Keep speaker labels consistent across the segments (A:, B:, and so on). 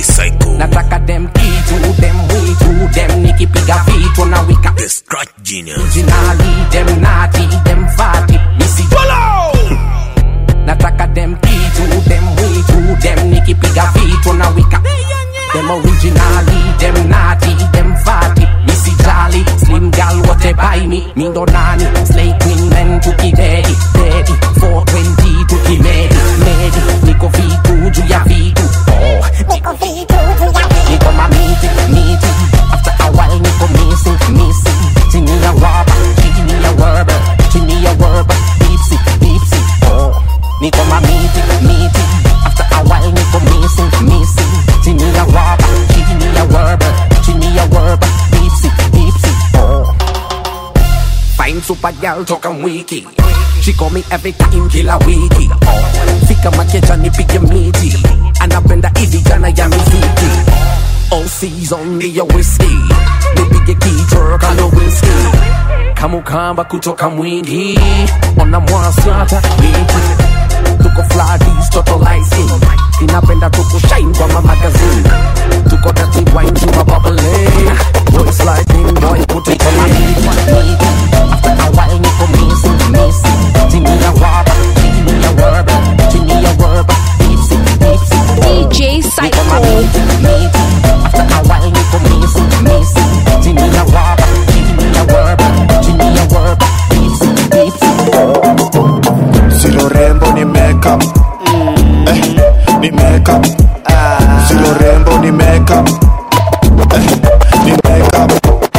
A: Psycho.
B: nataka dem kitu dem mwitu dem nikipiga vitu na wika
A: The Scratch Genius.
B: originali dem nati dem fati misi nataka dem kitu dem mwitu dem nikipiga vitu na wika dem originali dem nati dem fati misi jali slim gal wote by me mindo nani slay queen men tukidedi dedi 420 tukimedi medi niko vitu juu ya vitu oh. niko vitu juu ya vitu niko mamiti miti after a while niko missing missing chini ya rubber chini ya rubber chini ya rubber dipsy dipsy oh niko mamiti miti after a while niko missing missing chini ya rubber chini ya rubber chini ya rubber dipsy dipsy oh Fine super girl toka mwiki She call me every time kila wiki oh. Fika makecha nipige miti Anapenda hivi jana ya muziki All season ni ya whiskey Nipige kichwa kando whiskey Kamukamba kutoka mwingi Ona mwasata wiki Tuko fladis toto lighting Inapenda tuko shine kwa mamagazine Tuko dirty wine tuna bubbling Boy sliding boy put it on my knee After a while niko missing missing Chini ya rubber chini ya rubber chini ya rubber Dipsy dipsy
C: DJ
B: Niko mamiti miti After a while niko missing missing Chini ya rubber chini ya rubber chini ya rubber Dipsy dipsy
D: Silo rembo ni makeup eh, ni makeup Silo rembo ni makeup eh, ni makeup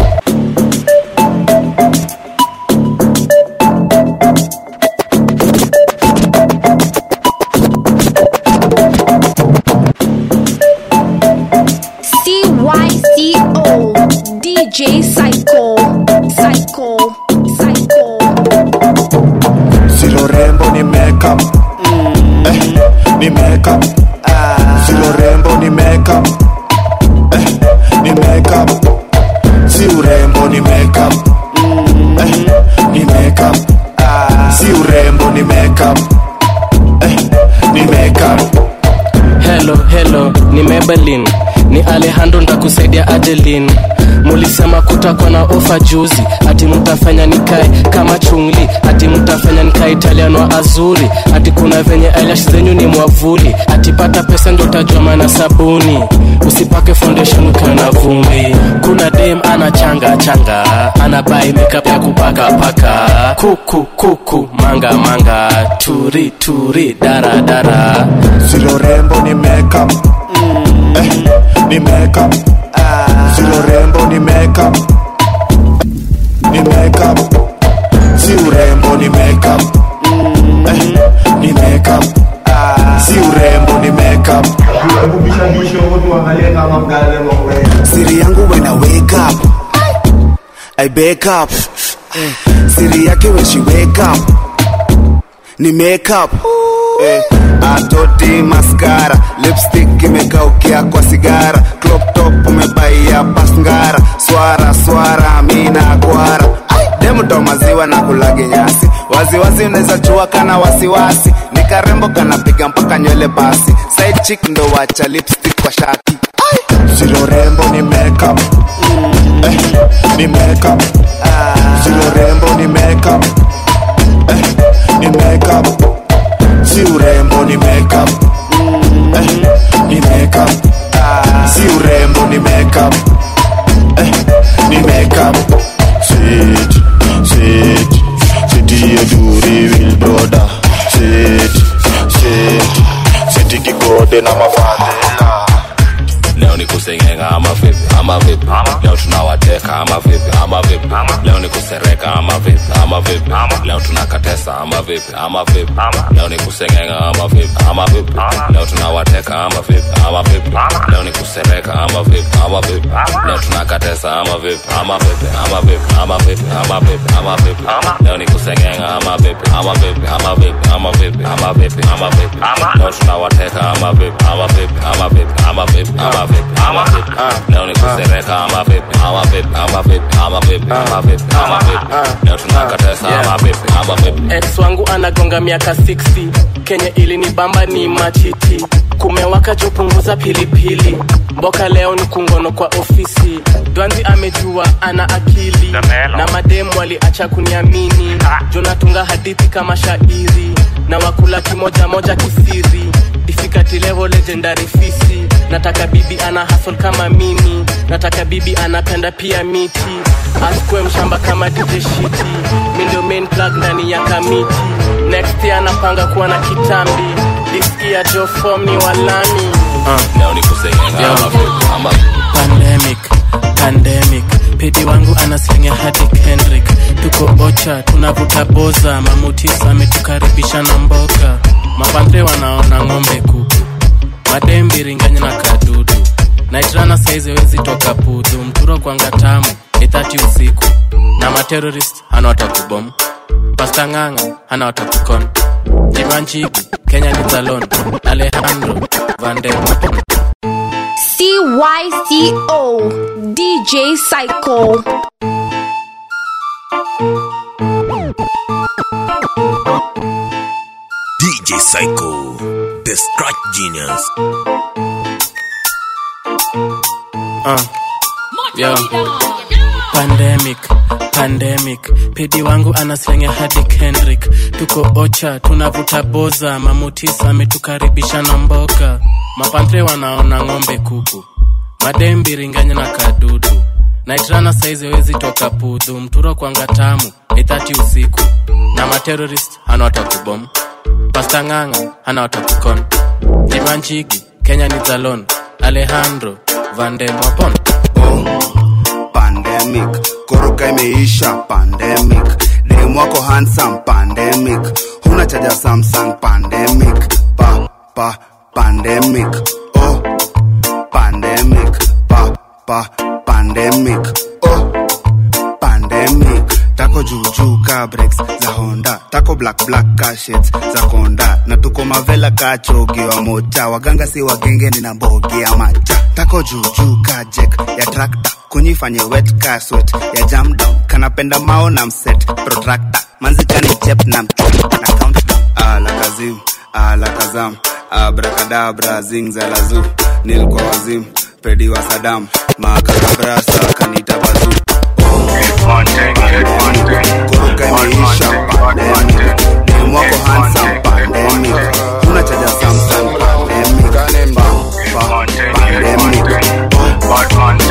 C: CYCO DJ Psycho Psycho Psycho
D: Silo rembo ni makeup eh, ni makeup Silo rembo ni makeup eh, ni makeup Si urembo ni makeup eh, ni makeup Si urembo ni makeup eh, ni makeup
E: Hello, hello, ni Maybelline ni Alejandro ndakusaidia Adeline. Mulisema kutakuwa na ofa juzi, ati mtafanya nikae kama chungli, ati mtafanya nikae Italiano wa azuri, ati kuna venye eyelash zenyu ni mwavuli, ati pata pesa ndo utajua maana sabuni, usipake foundation ukiwa na vumbi. Kuna dem ana changa changa, ana buy makeup ya kupaka paka, kuku kuku, manga manga, turi turi, dara dara.
D: Silo rembo ni makeup eh, ni makeup Silo rembo ni makeup ni makeup Si urembo ni makeup eh, ni makeup Si urembo ni makeup
F: siri yangu when I wake up I wake up eh, siri yake when she wake up ni makeup eh, atoti maskara lipstick imekaukia kwa sigara crop top umebaia pasngara swara swara mina kwara demuto maziwa na kulage nyasi waziwazi unaweza chua kana wasiwasi ni karembo kanapiga mpaka nywele basi side chick ndo wacha lipstick kwa shati
D: Silo rembo ni makeup eh, ni makeup Silo rembo ni makeup eh, ni makeup Si urembo ni makeup eh, ni makeup Si urembo ni makeup eh, ni makeup Sit, sit, sitie duri will brother Sit, sit, siti kigode na mafadhila
G: leo ni kusengenga ama vipi ama vipi leo tunawateka ama vipi ama vipi leo ni kusereka ama vipi ama vipi leo tunakatesa ama vipi ama vipi leo ni kusengenga ama vipi ama vipi leo tunawateka ama vipi ama vipi leo ni kusereka ama vipi ama vipi leo tunakatesa ama vipi ama vipi ama vipi ama vipi ama vipi ama vipi leo ni kusengenga ama vipi ama vipi ama vipi ama vipi ama vipi ama vipi leo tunawateka ama vipi ama vipi ama vipi ama ama vipi ama vipi ama vipi leo ni kusereka ama vipi ama vipi ama vipi ama vipi ama vipi ama vipi leo tunakatesa ama vipi ama vipi
E: ex wangu anagonga miaka 60 kenye ili ni bamba ni machiti kumewaka jopunguza pilipili mboka leo ni kungono kwa ofisi dwanzi amejua ana akili na mademu waliacha kuniamini jonatunga hadithi kama shairi na wakula kimoja moja kisiri difikati level legendary fisi nataka bibi ana hasol kama mimi nataka bibi anapenda pia miti askwe mshamba kama DJ shiti mi ndio main plug ndani ya kamiti next year anapanga kuwa na kitambi this year jo form ni walami
G: leo ni kusengenga ama vipi ama
E: pandemic pandemic pedi wangu anaslinga hadi kendrick tuko ocha tunavuta boza mamutis ametukaribisha na mboka mapandre wanaona ng'ombe kuku madembiringanya na kadudu naitrana saizi wezi toka pudu mturo kwanga tamu ithati usiku na materorist hana watakubom pasta ng'ang'a hana watakukon jimanchigi kenya ni zalon alejandro vandemapon
C: CYCO DJ Psycho.
A: DJ Psycho, the scratch genius.
E: uh. Yo. pandemic pandemic pedi wangu anaslenga hadi kendrick tuko ocha tunavuta boza mamutis ametukaribisha na mboka mapantre wanaona ng'ombe kuku madembiringanya na kadudu naitrana saizi wezi toka pudhu mturo kwanga tamu ithati usiku na materorist hana watakubom pasta ng'ang'a hana watakukon jimanchigi kenya ni zalon alejandro vandemwapon
F: pandemic koroka imeisha pandemic dem wako handsome pandemic huna chaja samsung pandemic pa pa pandemic oh pandemic pa pa pandemic oh pandemic tako juujuu ka breaks za honda tako black black ka shades za konda na tuko mavela ka chogi wa moja waganga si wagenge nina mbogi ya macha tako juujuu ka jek ya trakta kunyifanye wet ka sweat ya jam down kanapenda mao na mset protractor manzikani chep na mchop na countdown ala kazim ala kazam abrakadabra zingzalazu nilikuwa wazim pedi wa sadam makakabrasa kanita bazu koroka imeisha pandemic dem wako handsome pandemic huna chaja samsung pandemic pa, pa, pandemic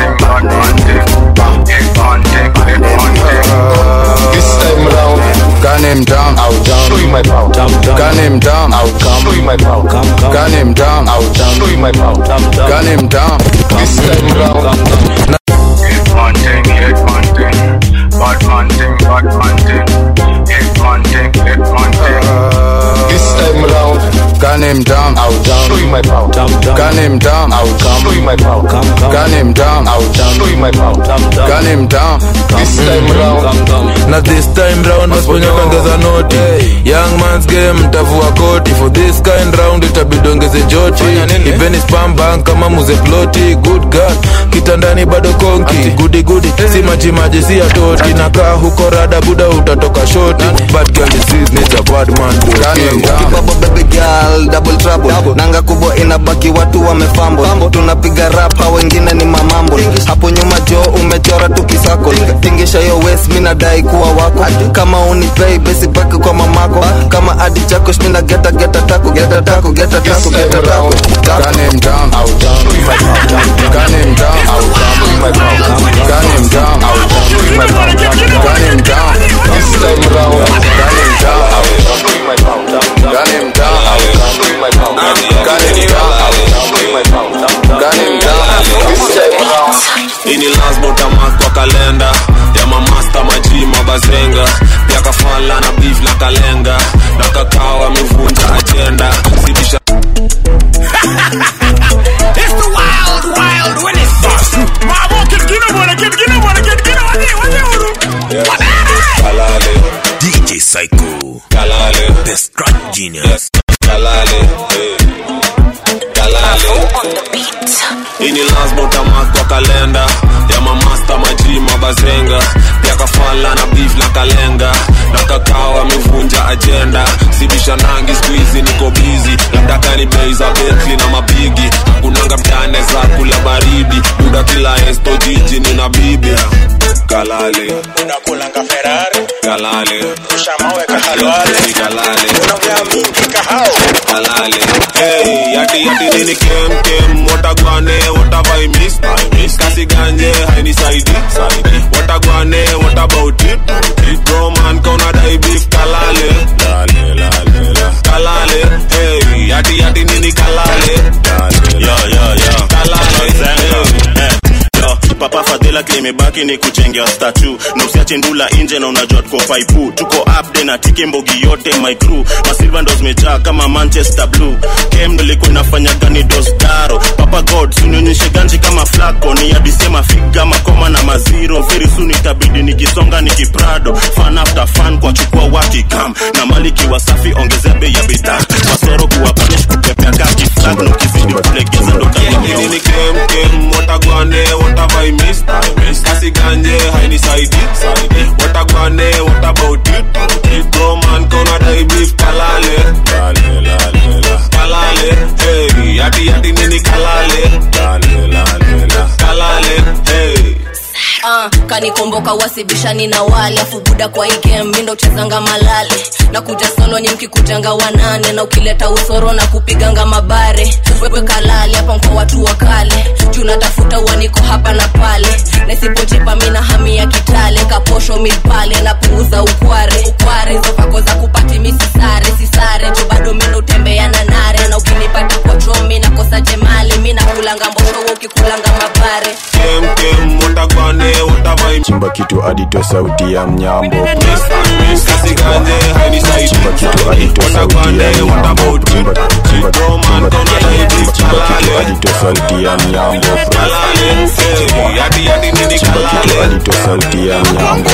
H: This time round, gun him down, I'll down. Show you my power. Gun him down, I'll down. Show you my power. Gun him down, I'll down. Show you my power. Gun him down. This time round.
I: One thing, hit one thing. Bad one thing, bad one thing. Hit one thing, hit one thing.
H: This time round, gun him down, I'll down. Show you my power. Gun him down, I'll down. Show you my power. Gun him down, I'll down. Show you my power. Gun him down. This time round.
J: na this time round masponyo kaongeza noti young mans game mtavua koti for this kind round itabidi ongeze joti ipeni spam bank kama muze ploti good girl kitandani bado konki gudi gudi si majimaji si atoti nakaa huko rada buda utatoka shoti bad girl disease needs a bad man
H: Gun him down.
K: kibabo baby girl double trouble nanga kubwa inabaki watu wamefambo tunapiga rap hao wengine ni mamambo hapo nyuma jo umechora tukisako tingisha yo west mi nadai kuwa wako kama unipei besi baki kwa mamako kama adi chako shmina geta geta tako geta tako geta tako geta tako
H: Gun him down, I'll down. Gun him down, I'll down. Gun him down, I'll down. Gun him down. This time round, gun him down, I'll down. Gun him down, I'll down. Gun him down, I'll down. Gun him down. This time round.
J: ini lazima utamark kwa kalenda ya mamasta maji mabazenga pia kafala na beef na kalenga na kakao amevunja ajenda zidisha
L: ini lazima utamark kwa kalenda ya mamasta maji mabazenga pia kafala na beef na kalenga na kakao amevunja ajenda sibisha nangi skuizi niko bizi labda kani bei za betli na mapigi kunanga mtane za kula baridi muda kila esto jiji nina bibi kalale
M: unakulanga ferari
L: kalale
M: ushamaweka halwale
L: kalale
M: unaongea mingi kahao
L: kalale hey yati yati nini kem kem watagwane watavai miss miss kasi ganje haini saidi saidi watagwane what about it it bro man kona dai beef kalale lale lale la kalale hey yati yati nini kalale
N: yo yo yo
L: kalale
N: Zenga. Eh, yo, papa fadhila klimebaki ni kuchengea statu na usiache ndula nje na unajua tuko paipu tuko upde na tike mbogi yote my crew masilva ndo zimejaa kama manchester blue kem ndo ilikuwa inafanya gani dosdaro papa god sunionyeshe ganji kama flako ni adisema figa makoma na maziro very soon itabidi nikisonga nikiprado fan after fan kwa chukua wakikam na maliki wasafi ongezea bei ya bidhaa masoro kuwa punish kupepea kaki flag na ukizidi kulegeza ndo
L: nini kem kem watagwane watavai miss miss kasi ganje haini saidi saidi watagwane what about it it bro man kona dai beef kalale lale lale la kalale hey yati yati nini kalale lale lale la kalale hey
O: uh, kanikomboka wasibishani na wale afu buda kwa igem mindo uchezanga malale na kuja solo ni mkikujanga wanane na ukileta usoro na kupiganga mabare wewe kalale hapa mko watu wa kale juu natafuta uaniko hapa na pale nasipojipa mina hami ya kitale kaposho mipale napunguza ukware ukware hizo vako za kupati misisare sisare juu bado mina utembea na nare na ukinipata kwa chomi nakosa jemali mi nakulanga mbosho we ukikulanga mabare
L: kem kem watagwane watavai
P: chimba kitu adito sauti ya mnyambo
L: miss kasi ganje haini saidi
P: chimba kitu adito sauti ya mnyambo chimba chimba chimba chimba kitu adito sauti ya mnyambo
L: kalale hey yati yati nini
P: chimba kitu
L: kalale
P: adito sauti ya mnyambo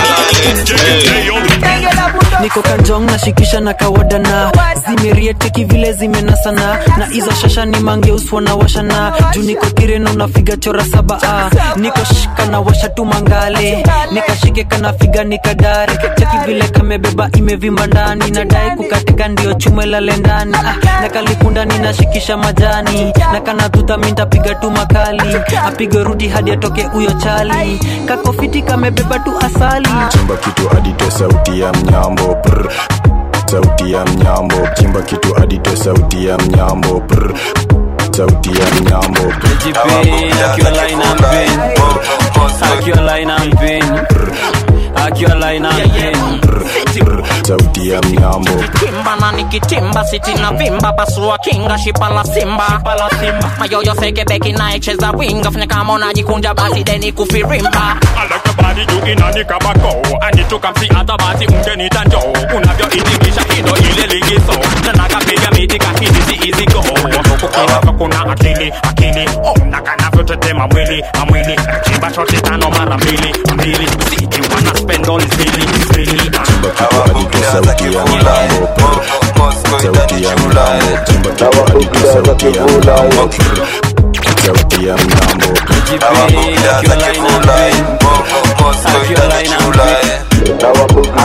Q: niko kanjong nashikisha na kawadana zimerieteki vile zimenasana na hizo shasha ni mangeuswa na washana juu niko kireno nafiga chora saba a niko shika na washa tu mangale nikashike kanafiga nikadare cheki vile kamebeba imevimba ndani nadai kukatika ndio chume lale ndani ah, na kalikunda ninashikisha majani na kanadhudha mintapiga tu makali apige rudi hadi atoke huyo chali kakofiti kamebeba tu asali
P: chimba kitu adito sauti ya mnyambo prr. sauti ya mnyambo chimba kitu adito sauti ya mnyambo prr. sauti ya mnyambo
R: akiwa line and pin akiwa line and pin akiwa line and pin
P: sauti ya mnyambo
S: kimba na nikitimba siti na vimba pasua kinga shipa la simba mayoyo seke beki naecheza winga fanya kama unajikunja basi deni kufirimba
T: I like your body you inani kabako I need to come see hata basi ungenita njoo unavyoitingisha hilo ile ligizo na nakapiga miti kahidi si easy go kukinaka kuna akili akili ona kanavyotetema mwili amwili chimba shoti tano mara mbili mbili siji wana spend all is really really
P: chimba kitu adito sauti ya mnyambo prr. sauti ya mnyambo chimba kitu adito sauti ya mnyambo prr. sauti ya mnyambo
R: akiwa line and pin akiwa line and pin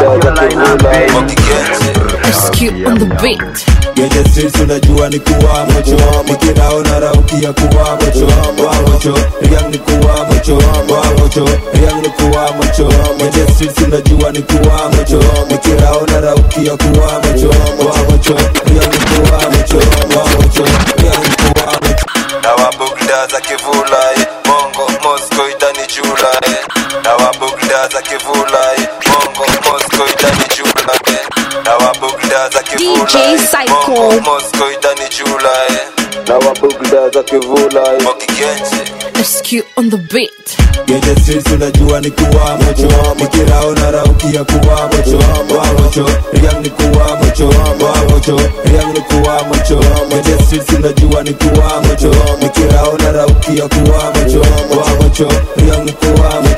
C: Rescue on the beat.
U: Genje streets unajua ni kuwa mocho Nikiraona rauki ya kuwa mocho Wa mocho, Riang ni kuwa mocho Wa mocho, Riang ni kuwa mocho Genje streets unajua ni kuwa mocho Nikiraona rauki ya kuwa mocho Wa mocho, Riang ni kuwa mocho Wa mocho, Riang ni kuwa mocho
V: na wabugda za kivula eh. Mongo Moscow idani jula eh. na wabugda za kivula eh. Mongo Moscow idani jula eh. na wabugda za kivula
C: DJ
V: eh.
C: Psycho.
V: Mongo Moscow idani jula eh. na wabugda za kivula eh. Mokigenje
C: Rescue on the beat.
U: Genje streets unajua ni kuwa mocho Nikiraona rauki ya kuwa mocho Wa mocho, Riang ni kuwa mocho Wa mocho, Riang ni kuwa mocho Genje streets unajua ni kuwa mocho Nikiraona rauki ya kuwa mocho Wa mocho, Riang ni kuwa mocho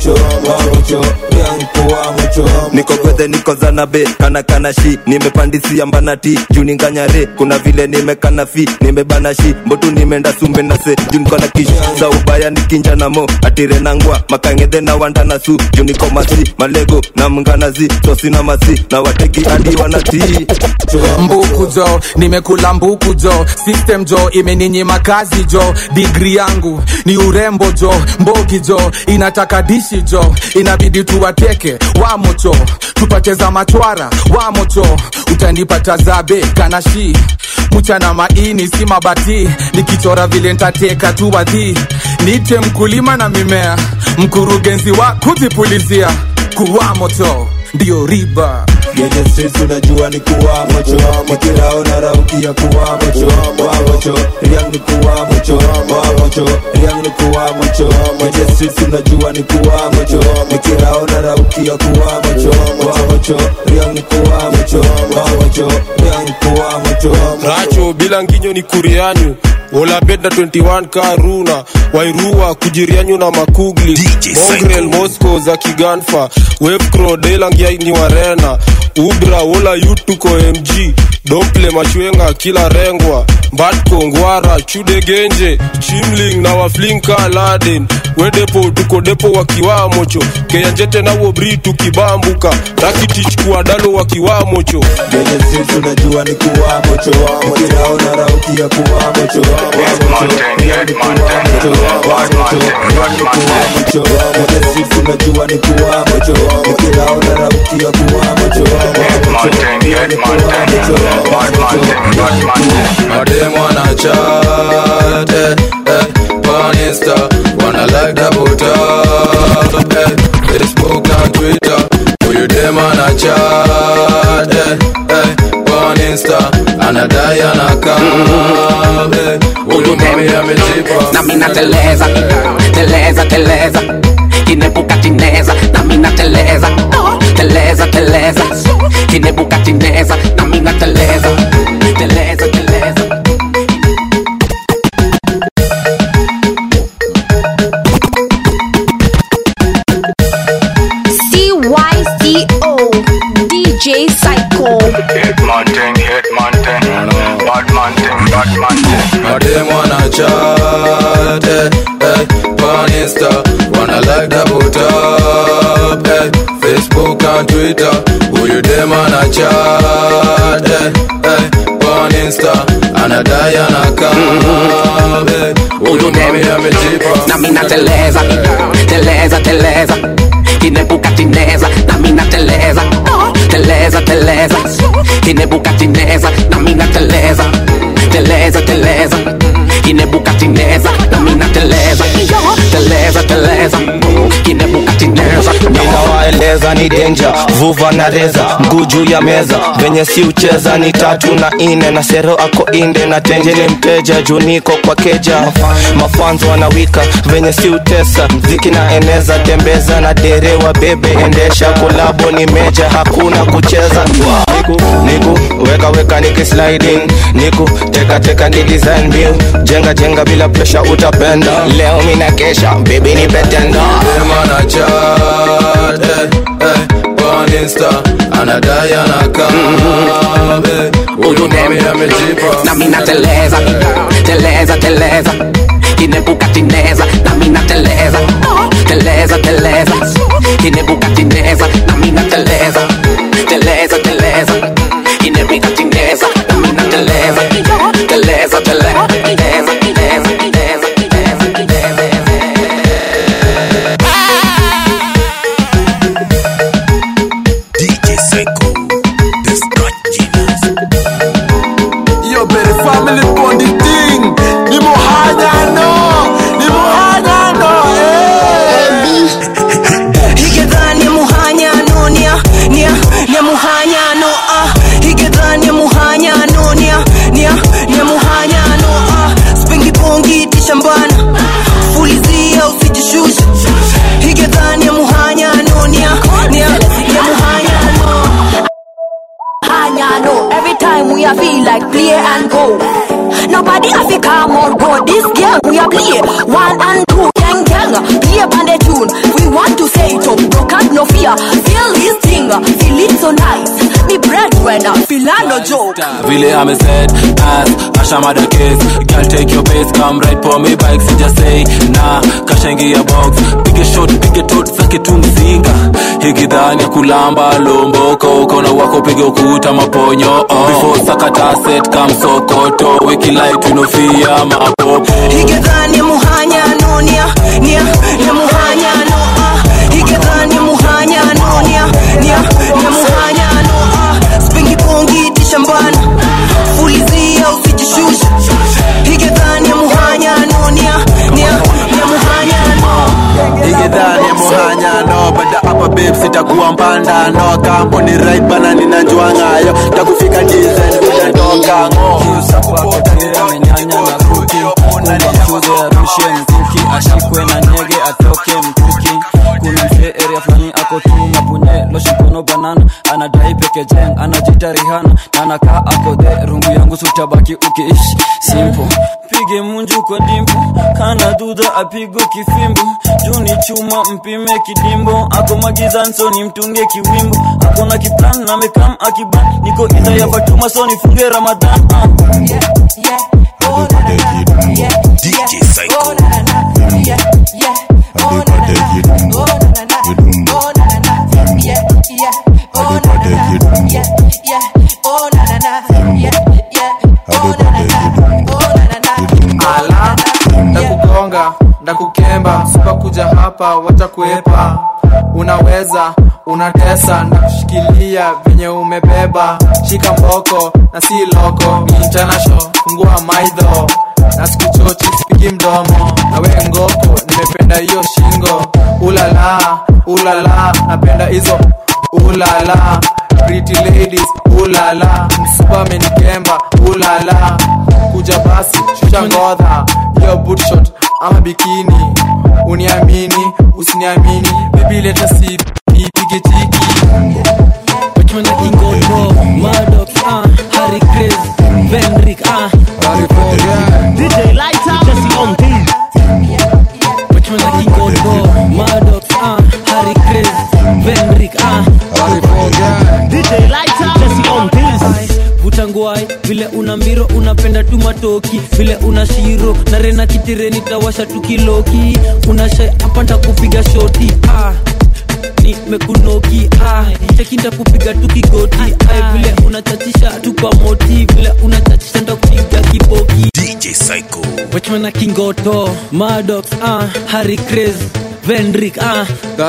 U: mocho wa mocho riang ni kuwa mocho
K: niko gwedhe niko zanabe kana kana shi nimepandisia mbanati juu ninganyare kuna vile nimekana fi nimebana shi mbotu nimeenda sumbe na se juu niko na kish za ubaya nikinja na mo atire nangwa makangedhe na wanda na su juu niko masi malego na mnganazi tosi na masi na wateki hadi wanatii
J: mbuku jo nimekula mbuku jo system jo imeninyima kazi jo digri yangu ni urembo jo mbogi jo inataka dishi jo inabidi tuwateke wamocho tupate za machwara wamocho utanipata zabe kanashi mchana maini si mabati nikichora vile ntateka tu wadhi nite mkulima na mimea mkurugenzi wa kuzipulizia kuwa moto ndio riba
U: Genye streets unajua ni kuwa mocho Nikirao na rauki ya kuwa mocho Wa mocho, riang ni kuwa mocho Wa mocho, riang ni kuwa mocho Genye streets unajua ni kuwa mocho Nikirao na rauki ya kuwa mocho Wa mocho, riang ni kuwa mocho Wa mocho, riang ni kuwa mocho
L: racho bila nginyo ni kurianyu olabeda 21 karuna wairua kujirianyu na makugli mongrel mosco za kiganfa wepcro delangiai ni warena ubra wola yutuko mg domple machwenga kila rengwa mbatko ngwara chude genje chimling na waflinka laden wedepo tuko depo wakiwamocho keyanjete nawo bri tukibambuka rakitich kuadalo wakiwamocho
U: Genye streets unajua ni kuwa mocho Nikirao na rauki ya kuwa mocho Wa mocho, riang ni kuwa mocho Wa mocho, riang ni kuwa mocho Genye streets unajua ni kuwa mocho Nikirao na rauki ya kuwa mocho Wa mocho, riang ni kuwa mocho Wa mocho,
J: madem wanna chat eh, eh, on Insta wanna like double tap eh, Facebook and Twitter huyu dem ana chat eh, eh, on Insta anadai anakam eh, huyu mami amejipa
S: nami nateleza teleza teleza kinebuka tineza nami nateleza teleza teleza kinebuka tineza nami nateleza teleza teleza
C: CYCO DJ Psycho.
I: Hitman thing, hitman thing, bad man thing, bad man thing.
J: madem wanna chat eh, eh, on Insta wanna like double tap eh, Facebook and Twitter huyu dem ana chat eh, eh, on Insta anadai anakam eh, huyu mami amejipa
S: nami nateleza teleza teleza kinebuka tineza nami nateleza teleza teleza kinebuka tineza nami nateleza teleza teleza kinebuka tineza nami nateleza teleza teleza kinebuka tineza
K: ninawaeleza ni denja vuva na reza mguu juu ya meza venye si ucheza ni tatu na ine na sero ako inde na tenje ni mteja juu niko kwa keja mafanzo wanawika venye si utesa mziki na eneza tembeza na derewa bebe endesha kolabo ni meja hakuna kucheza niku niku weka weka niki sliding niku teka teka ni design bill jenga jenga bila pressure utapenda leo mina kesha baby ni betenda
J: dem ana chat eh, eh, on Insta anadai anakam eh, huyu mami amejipa
S: nami nateleza teleza teleza kinebuka tineza nami nateleza teleza teleza kinebuka tineza nami nateleza teleza teleza kinebuka tineza nami nateleza teleza teleza teleza teleza teleza teleza
A: DJ Psycho, the Scratch Genius.
J: Yo, baby, family bonding thing. Ni muhanyano, ni muhanyano, eh.
B: higedhani muhanyano nia nia nia muhanyano ah higedhani muhanyano nia nia nia muhanyano ah spingi bongi tishambana fulizia usijishushe higedhani muhanyano nia nia nia muhanyano
D: Hanyano, every time we are feel like play and go. Nobody have to come or go. This game we are play one and two. Gang gang, play on the tune. We want to say
J: vile ameset as ashamada case girl take your pace come right for me bike sija say na kashaingia box pige shot pige tot zake tu mzinga hikidhani ya kulamba lomboko ukona wako pige ukuta maponyo oh. before sakata set kam sokoto wiki light unofia mapopo
B: higedhani muhanya nunia nia nia muhanya no ah higedhani muhanya nunia nia nia muhanya no ah spingi pongi tishambana fulizia usijishusha higedhani muhanya nunia nia nia muhanya no
E: igedhani muhanyano bada hapa babe sitakuwa mpanda no kampo ni right bana ninajua ngayo takufika dizen utatoka ngo
R: arushe mkuki ashikwe na nyege atoke mkuki kuna mzee area fulani ako tu mapunye loshikono banana anadai pekejeng anajita rihana na anakaa ako the rungu yangu sutabaki ukiishi simple pige munju kwa dimpo kana dudha apigwe kifimbo juu ni chuma mpime kidimbo ako magizan so ni mtunge kiwimbo ako na kiplan na mekam akiban niko idha ya fatuma so nifunge ramadhan uh.
A: DJ Psycho.
G: ala ndakugonga ndakukemba sipakuja hapa wacha kuepa unaweza unatesa ndakushikilia venye umebeba shika mboko na si loko ni international fungua maidho na sikuchochi sipigi mdomo na we ngoko nimependa hiyo shingo ulala ulala napenda hizo ulala pretty ladies ulala msupa amenikemba ulala kuja basi shusha ngodha hiyo bootshot ama bikini uniamini usiniamini bibi leta si ipige tiki
Q: Watchman na Ingoto, Maddox, ah, Harry Chris, Vendrick, ah, DJ Lighter, Jesse on beat. Watchman na Ingoto, Maddox, ah, Harry Chris, Vendrick, ah, DJ Lighter, Jesse on beat. vuta ngwai vile una mbiro unapenda tu matoki vile una shiro na rena kitireni tawasha tu kiloki unashai hapa ntakupiga shoti ah nimekunoki ah, chekinda kupiga tu kigoti ah, vile unachachisha tu kwa moti vile unachachisha nda kupiga kiboki
A: DJ Psycho.
Q: wachmana kingoto madox ah, harry cres vendrik ah.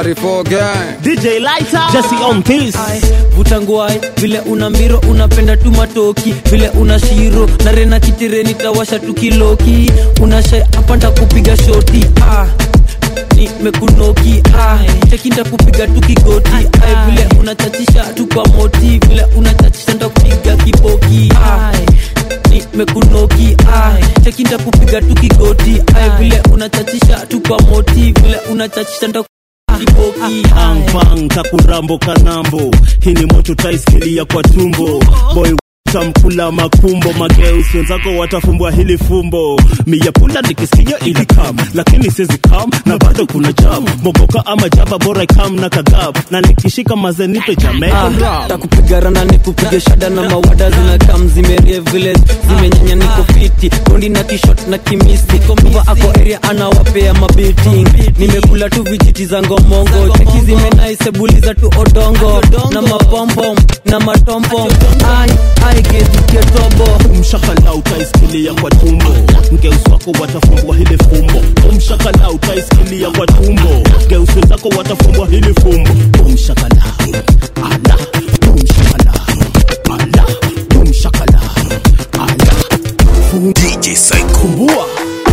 G: DJ
Q: Lighter Jesse on this vuta ngwai vile una mbiro unapenda tu matoki vile una shiro na rena kitireni tawasha tu kiloki unashai hapa ntakupiga shoti ah nimekunoki ah, chekinda kupiga tu kigoti ah, vile unachachisha tu kwa moti vile unachachisha nda kupiga kiboki ah, nimekunoki ah, chekinda kupiga tu kigoti ah, vile unachachisha tu kwa moti vile unachachisha nda kiboki
W: Ampang takurambo kanambo hii ni moto taiskelia kwa tumbo boy tamkula makumbo mageus wenzako watafumbwa hili fumbo miyapula nikisikia ili kam lakini sizi kam na bado kuna jam mogoka ama jaba bora ikam na kadhab na nikishika mazenipe jamaican
Q: Ah,
W: rap
Q: takupiga rana nikupige shada na mawada zinakam zimerie vile zimenyanya niko fiti kondi na kishot na kimisi komva ako area anawapea mabiting nimekula tu vijiti za ngomongo cheki zimenaisebuliza tu odongo na mapompom na matompom ai ai gediketobo
W: mshakala utaisikilia kwa tumbo ngeusi wako watafumbwa hili fumbo umshakala utaisikilia kwa tumbo ngeusi wenzako watafumbwa hili fumbo umshakala ala umshakala ala umshakala ala
A: DJ Psycho.
W: kumbua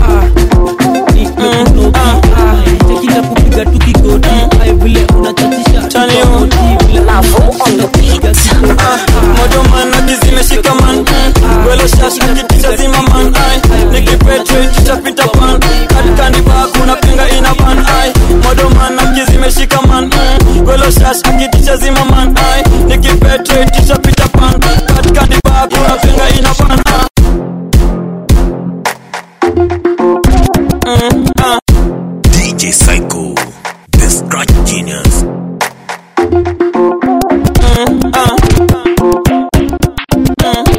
Q: tekila kupiga tu kigoti ai vile unachachisha tu kwa moti, vile unachachisha kupiga kigoti.
R: modoman akizimeshika man welo shash akitisha zima man ai nikipetrate pita pan katikaniba kuna pinga ina ban ai modoman akizimeshika man welo shash akitisha zima man ai nikipetrate pita pan katikaniba kuna pinga ina ban ai Mm, ah.
A: DJ Psycho. The Scratch Genius.
R: Mm, ah. Mm.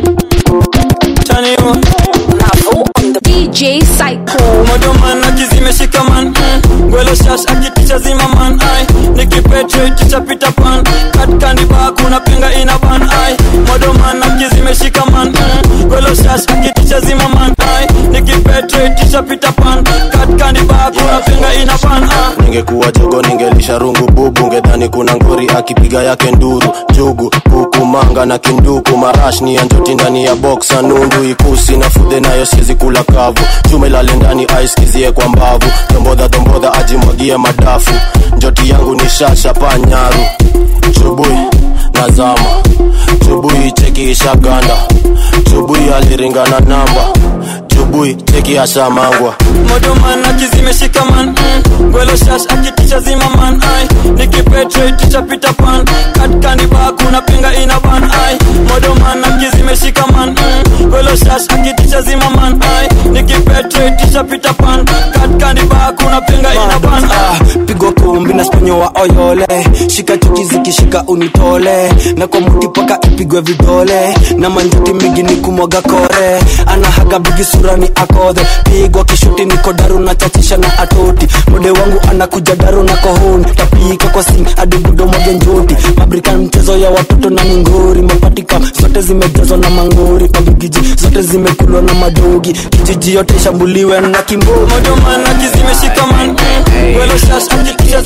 R: zimeshikaman mm. gwelo shash akitisha zimaman ai nikipetreticha pita pan katkandiba kuna pinga ina ban ai modoman aki zimeshikaman mm. gwelo shash akitisha zimaman ai nikipetreticha pita pan katkandiba kuna pinga ina ban ai
F: ningekuwa jogo ningelisha rungu bubu ngedhani kuna ngori akipiga yake nduru jugu kuku manga na kinduku marash ni ya njoti ndani ya boksa nundu ikusi na fudhe nayo siezi kula kavu chuma ilale ndani aiskizie kwa mbavu dombodha dombodha ajimwagie madafu njoti yangu ni shasha panyaru chubui nazama chubui cheki ishaganda chubui aliringana namba chubui cheki ashamangwa
R: modoman akizimeshikaman mm. gwelo shash akitisha zimaman ai nikipetreticha pita pan katkandiba kuna pinga ina ban ai modoman akizimeshikaman mm. gwelo shash akitisha zimaman ai nikipetreticha pita pan katkandiba kuna pinga ina ban ai
B: pigwa kumbi na sponyo wa oyole shika chuki zikishika unitole na kwa muti paka ipigwe vidole na manjuti mingi ni kumwaga kore anahaga bigi surani akodhe pigwa kishuti niko daru na chachisha na atoti mode wangu anakuja daru na kohoni tapika kwa sing hadi budo mwage njuti mabrika mchezo ya watoto na mingori mapatika zote zimejazwa na mangori mabigiji zote zimekulwa na madogi kijiji yote ishambuliwe na kimbo
R: modoman akizimeshikaman mm. gwelo shash akitisha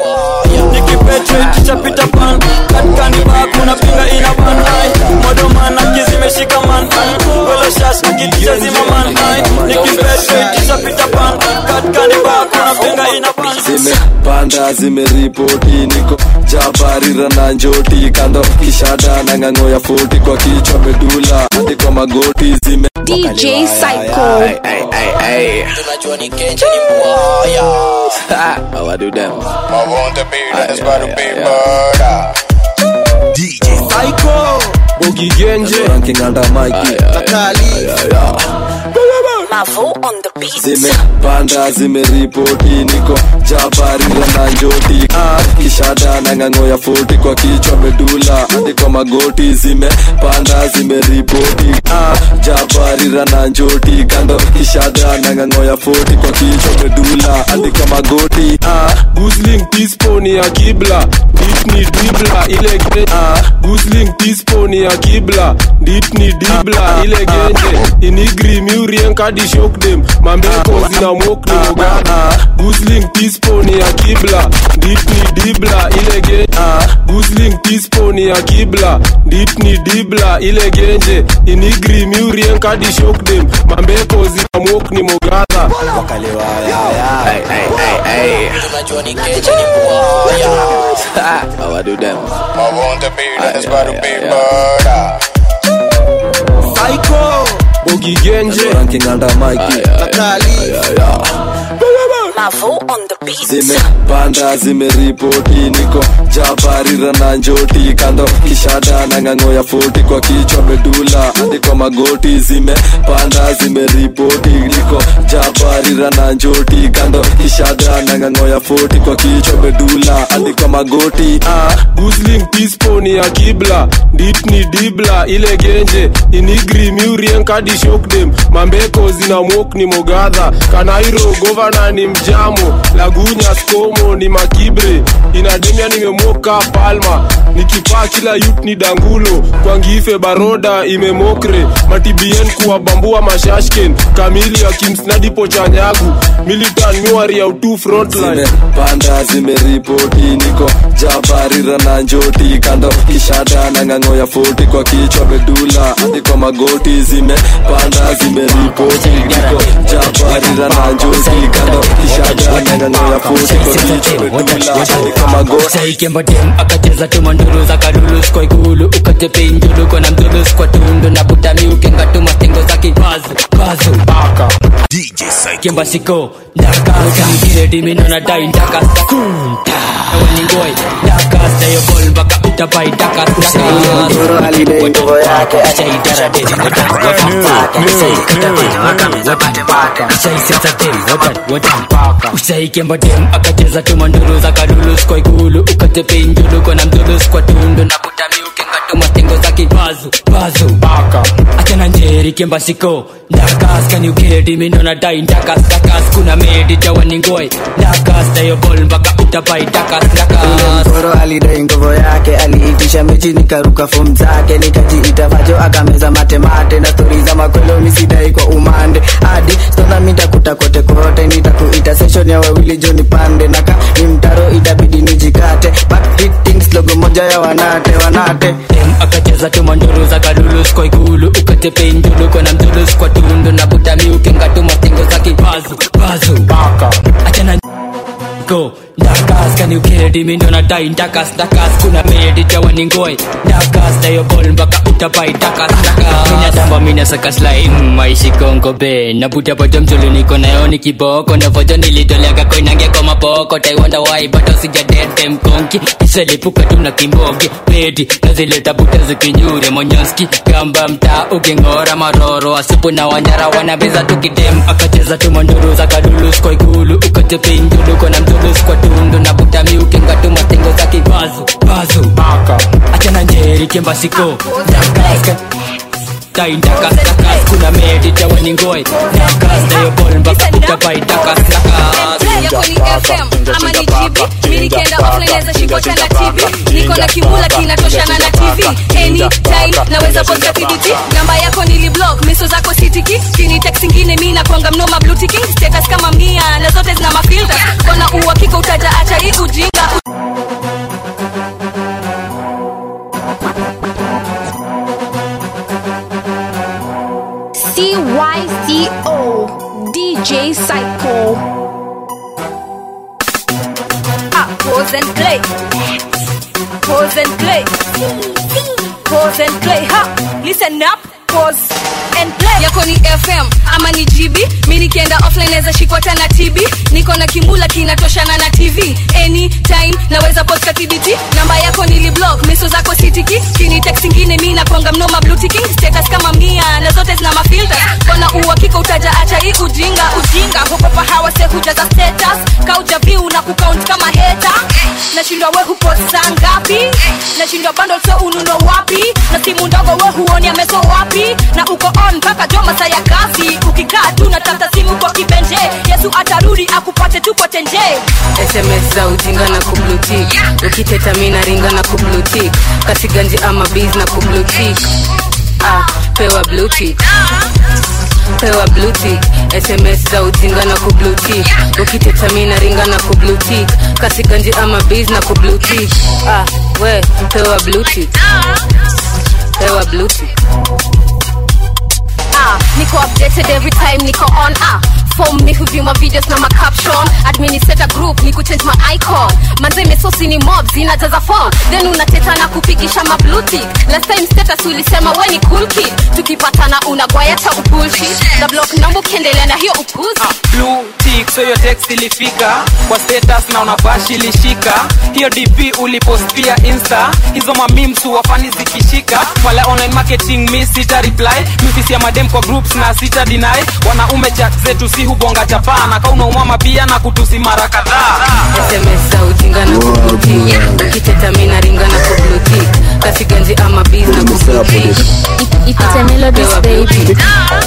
R: nikipetreticha pita pan katkandiba kuna pinga ina ban ai modoman akizimeshikaman mm. gwelo shash akitisha zimaman ai nikipetreticha pita pan katkandiba kuna pinga ina ban
H: zimepanda zimeripoti niko jabarira na njoti kando kishada na ng'ang'o ya foti kwa kichwa medula hadi kwa magoti zime
C: DJ Psycho.
M: tunajua ni kenje ni mbwaya
H: How I do them?
M: I want to be this but to be murder
A: DJ
H: Psycho Bogi Genje Ranking under Mikey
D: Mavo on the beat.
H: zimepanda zimeripoti niko jabarira na njoti ah, kishada na ng'ang'o ya foti kwa kichwa medula hadi kwa magoti zimepanda zimeripoti ah, jabarira na njoti kando kishada na ng'ang'o ya foti kwa kichwa medula hadi kwa magoti ah,
X: Gusling tisponi ya kibla ditni dibla ile ge ah, Gusling tisponi ya kibla ditni dibla ile genje inigri miurien kadi shock dem mambeko zina mok ni mogana Gusling tisponi ya kibla ditni dibla ile genje ah, Gusling tisponi ya kibla ditni dibla ile genje inigri miurien kadi shock dem mambeko zina mok ni mogadha
M: wakalewa Hey, hey, hey, hey. tunajua ni kenje ni mbwaya
H: How I do them?
M: I want to be this but to be murder
X: Psycho Bogi Genje
H: Ranking under Mikey
D: Mavo on the beat.
H: zimepanda zimeripoti niko jabarira na njoti kando kishada na ng'ang'o ya foti kwa kichwa medula hadi kwa magoti zimepanda zimeripoti niko jabarira na njoti kando kishada na ng'ang'o ya foti kwa kichwa medula hadi kwa magoti
X: ah, Gusling tisponi ya kibla ditni dibla ile genje inigri miurien kadi shock dem mambeko zina mok ni mogadha kanairo govana ni mjamo lagunya skomo ni makibre inademia nimemoka palma nikipaa kila yut ni dangulo kwangife baroda imemokre matibien kuwabambua mashashken kamili ya kimsnadipo chanyagu militan miwari ya utu frontline
H: zimepanda zimeripoti niko jabarira na njoti kando kishada na ng'ang'o ya foti kwa kichwa medula hadi kwa magoti zimepanda zimeripoti niko jabarira na njoti kando kishada na ng'ang'o ya foti kwa kichwa medula hadi kwa magoti
Y: saikembodem akacheza tumanduru za kalulus kwa ikulu ukatepinjulu kona mdulus kwa tundu na butami ukengatuma stingo za kibazu bazu baka
A: DJ Psycho
Y: kemba siko ndakakangire diminona dai ndakasta kunta waningoi ndakasta yo bol baka utapai ndakasta usaikembodem akacheza tumanduru za kalulus kwa ikulu ukatepinjulu kona mdulus kwa tundu na butami ukengatuma mastengo zaki bazu bazu baka achana njeri kembasiko ndakas kaniukedi mindo nadai ndakas ndakas kuna medi jawaningoi ndakas dayo bol mpaka utabai ndakas ndakas
B: mkoro alidai nguvu yake aliitisha mechi nikaruka fom zake nikajiita vajo akameza matemate na stori za makwelo misidai kwa umande hadi stona mitakuta kote kote nitakuita session ya wawili joni pande naka ni mtaro itabidi nijikate back hitting slogo moja ya wanate wanate
Y: dem akacheza tumanduru za kalulus kwa ikulu ukatepe ndulu kona mzulus kwa tundu na butami ukenga mastengo zaki bazu bazu baka achana go ndakas kaniukedi mindo nadai ndakas ndakas kuna medi jawaningoi ndakas dayo bol mpaka utabai ndakas ndakas minatamba minasaka slaim maishi kongo be nabuta boto mzulu niko nayo ni kiboko navojo nilitoleaga koinange kwa mapoko taiwanda wai bato sijadete mkonki iselipuka tuna kimboge pedi nazileta buta zikinyure monyoski gamba mtaa uking'ora maroro asupu na wanyara wanabeza tukidem akacheza tumanduru za kadulus kwa ikulu ukatepindulu kona mzulus kwa tundu na butami ukinga tumastengo za kibazu bazu baka achana njeri kembasiko ndakas tai ndakas ndakas kuna medi jawaningoi ndakas dayo bol mpaka utabai ndakas ndakas
N: yako ni fm ama ni gb mi nikienda offline naweza shikwa tena tv niko na kimula kinatoshana na tv anytime naweza posta tbt namba yako niliblock miso zako sitiki kini text ingine mi nakwanga mnoma blue ticking status kama mia na zote zina mafilter kona uhakika utaja acha hii ujinga
C: CYCO DJ Psycho.
N: Ah, pose and play. Pose and play. Pose and play. Ha, listen up. Pause and play. Yako ni FM ama ni GB. Mi nikienda offline naweza shikwa tena TB. Niko na kimula kinatoshana na TV. Anytime naweza posta TBT. Namba yako niliblock, miso zako sitiki. Kini text ingine mi nakwanga mnoma blue ticking. Status kama mia na zote zina mafilter. Kona uhakika utaja acha hii ujinga. Ujinga huko pahawa se hujaza status. Kauja view na kucount kama hater. Nashindwa we hupost saa ngapi? Nashindwa bundle so ununo wapi? Na simu ndogo we huoni ameso wapi? Na uko on mpaka jo masaa ya kazi. Ukikaa tu na tafuta simu kwa kibenje. Yesu atarudi akupate tu kwa tenje.
O: sms za ujinga na kublutik ukiteta mina ringa na kublutik kasiganji ama biz na kublutik ah, pewa blutik pewa blutik sms za ujinga na kublutik ukiteta mina ringa na kublutik kasiganji ama biz na kublutik ah, we pewa blutik pewa blutik
N: ah, niko updated every time niko on ah form ni huview my videos na my caption administrator group ni kuchange my icon manze mesosi ni mob zinajaza form then unateta na kupigisha ma blue tick last time status ulisema we ni cool kid tukipatana unagwaya cha ubullshit na block number ukiendelea na hiyo upuzi
G: blue tick so hiyo text ilifika kwa status na unabashi ilishika hiyo dp ulipost pia insta hizo mamims wafani zikishika wale online marketing mi sita reply mifisi ya madem kwa groups na sita deny wanaume chat zetu si hubonga chapana kauna umama pia na kutusi mara kadhaa
O: sms za ujinga na kublutik ukiteta mina ringa na kublutik kasiganji ama biz na kublutik
C: Ipite melodies baby.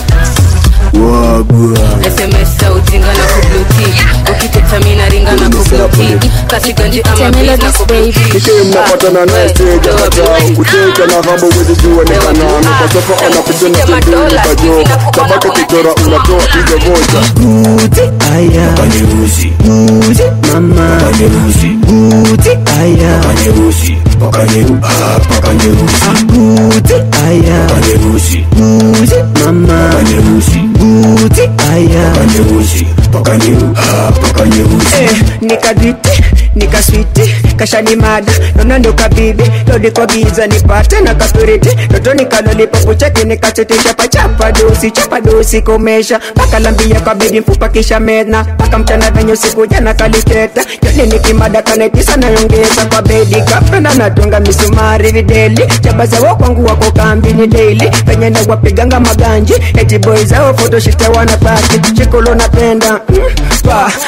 O: sms za ujinga na kublutik ukiteta mina ringa na kublutik kasiganji ama biz na kublutik
U: nikimnapatana naye stage akajaa kuteka na hambo wezi jua ni kanano kwa sofa anakuja na tembele kajo tabaka kichora unatoa hizo moja
B: Buti aya
U: Panyeusi
B: Buti mama
U: Panyeusi
B: Buti aya
U: Panyeusi Panyeu ah panyeusi
B: Buti aya
U: Panyeusi
B: Buti mama
U: Panyeusi
B: Buti aya
U: Panyeusi Panyeu ah panyeusi
B: Eh, nikaditi nikaswiti kashanimada nona ndo kabibi lodi kwa giza nipate na kaspiriti toto nikalolipapucheki nikachetisha pachapa dosi chapa dosi komesha mpaka lambia kwa bedi mfupa kisha mena mpaka mchana venye siku jana kaliketa yoni nikimada kanetisa nayongeza kwa bedi kapenda natunga misumari videli chabazawo kwangu wako kambi ni daily venye na wapiganga maganji eti boy zao fotoshite wanapati chikolo napenda mm, spa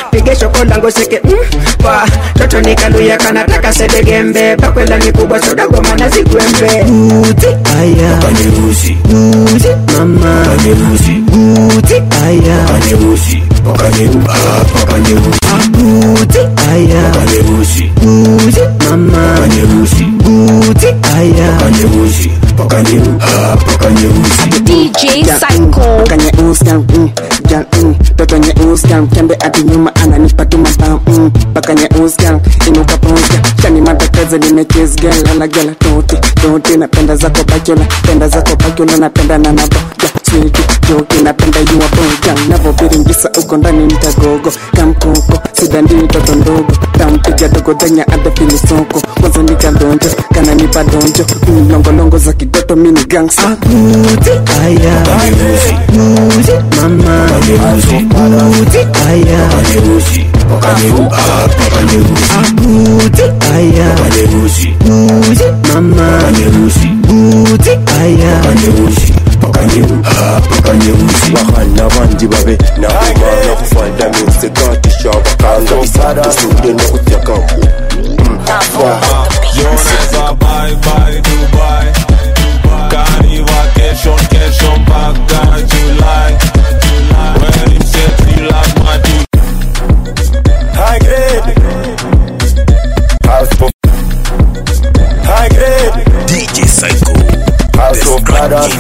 I: pige shoko lango seke mm, pa toto nikaluya kanataka sedegembe pakwela ni kubwa sodagoma na zigwembe uti aya
U: Panyeusi,
I: uti mama
U: panyeusi,
I: uti aya
U: panyeusi, pakanyeu, ah, pakanyeusi,
I: uti aya
U: panyeusi,
I: uti mama
U: panyeusi,
I: uti aya
U: panyeusi, pakanyeu, ah, pakanyeusi.
C: DJ Psycho.
I: kanye uskan mm, jan mm, toto nye uskan kembe ati nyuma ananipa tu mabam mm, paka nye uskan inuka ponska kani matakeze nimechase girl ala gala toti toti napenda zako bachola penda zako bachola napenda na nabo ja switi joki napenda yuwa bonga navobiringisa uko ndani nitagogo kamkoko sidandii toto ndogo tampiga dogo denya ada filisoko kwanza nikadonjo kana nipa donjo mm, longolongo za kidoto mini gangsta Akuti aya Akuti mama Akuti aya
U: Panyeusi, pakanyeu, ah, pakanyeusi,
I: Akuti aya
U: panyeusi,
I: Akuti mama
U: panyeusi,
I: Akuti aya
U: panyeusi, pakanyeu, ah, pakanyeusi.
F: bahana bandi babe nakumana kufanda minsekakisha bakanga isude nokutyaka
X: Joneza bye bye Dubai Kani vacation kesho mpaka July When him sexy like my dude
U: High grade. House of High grade.
A: DJ Psycho.
U: House of brothers.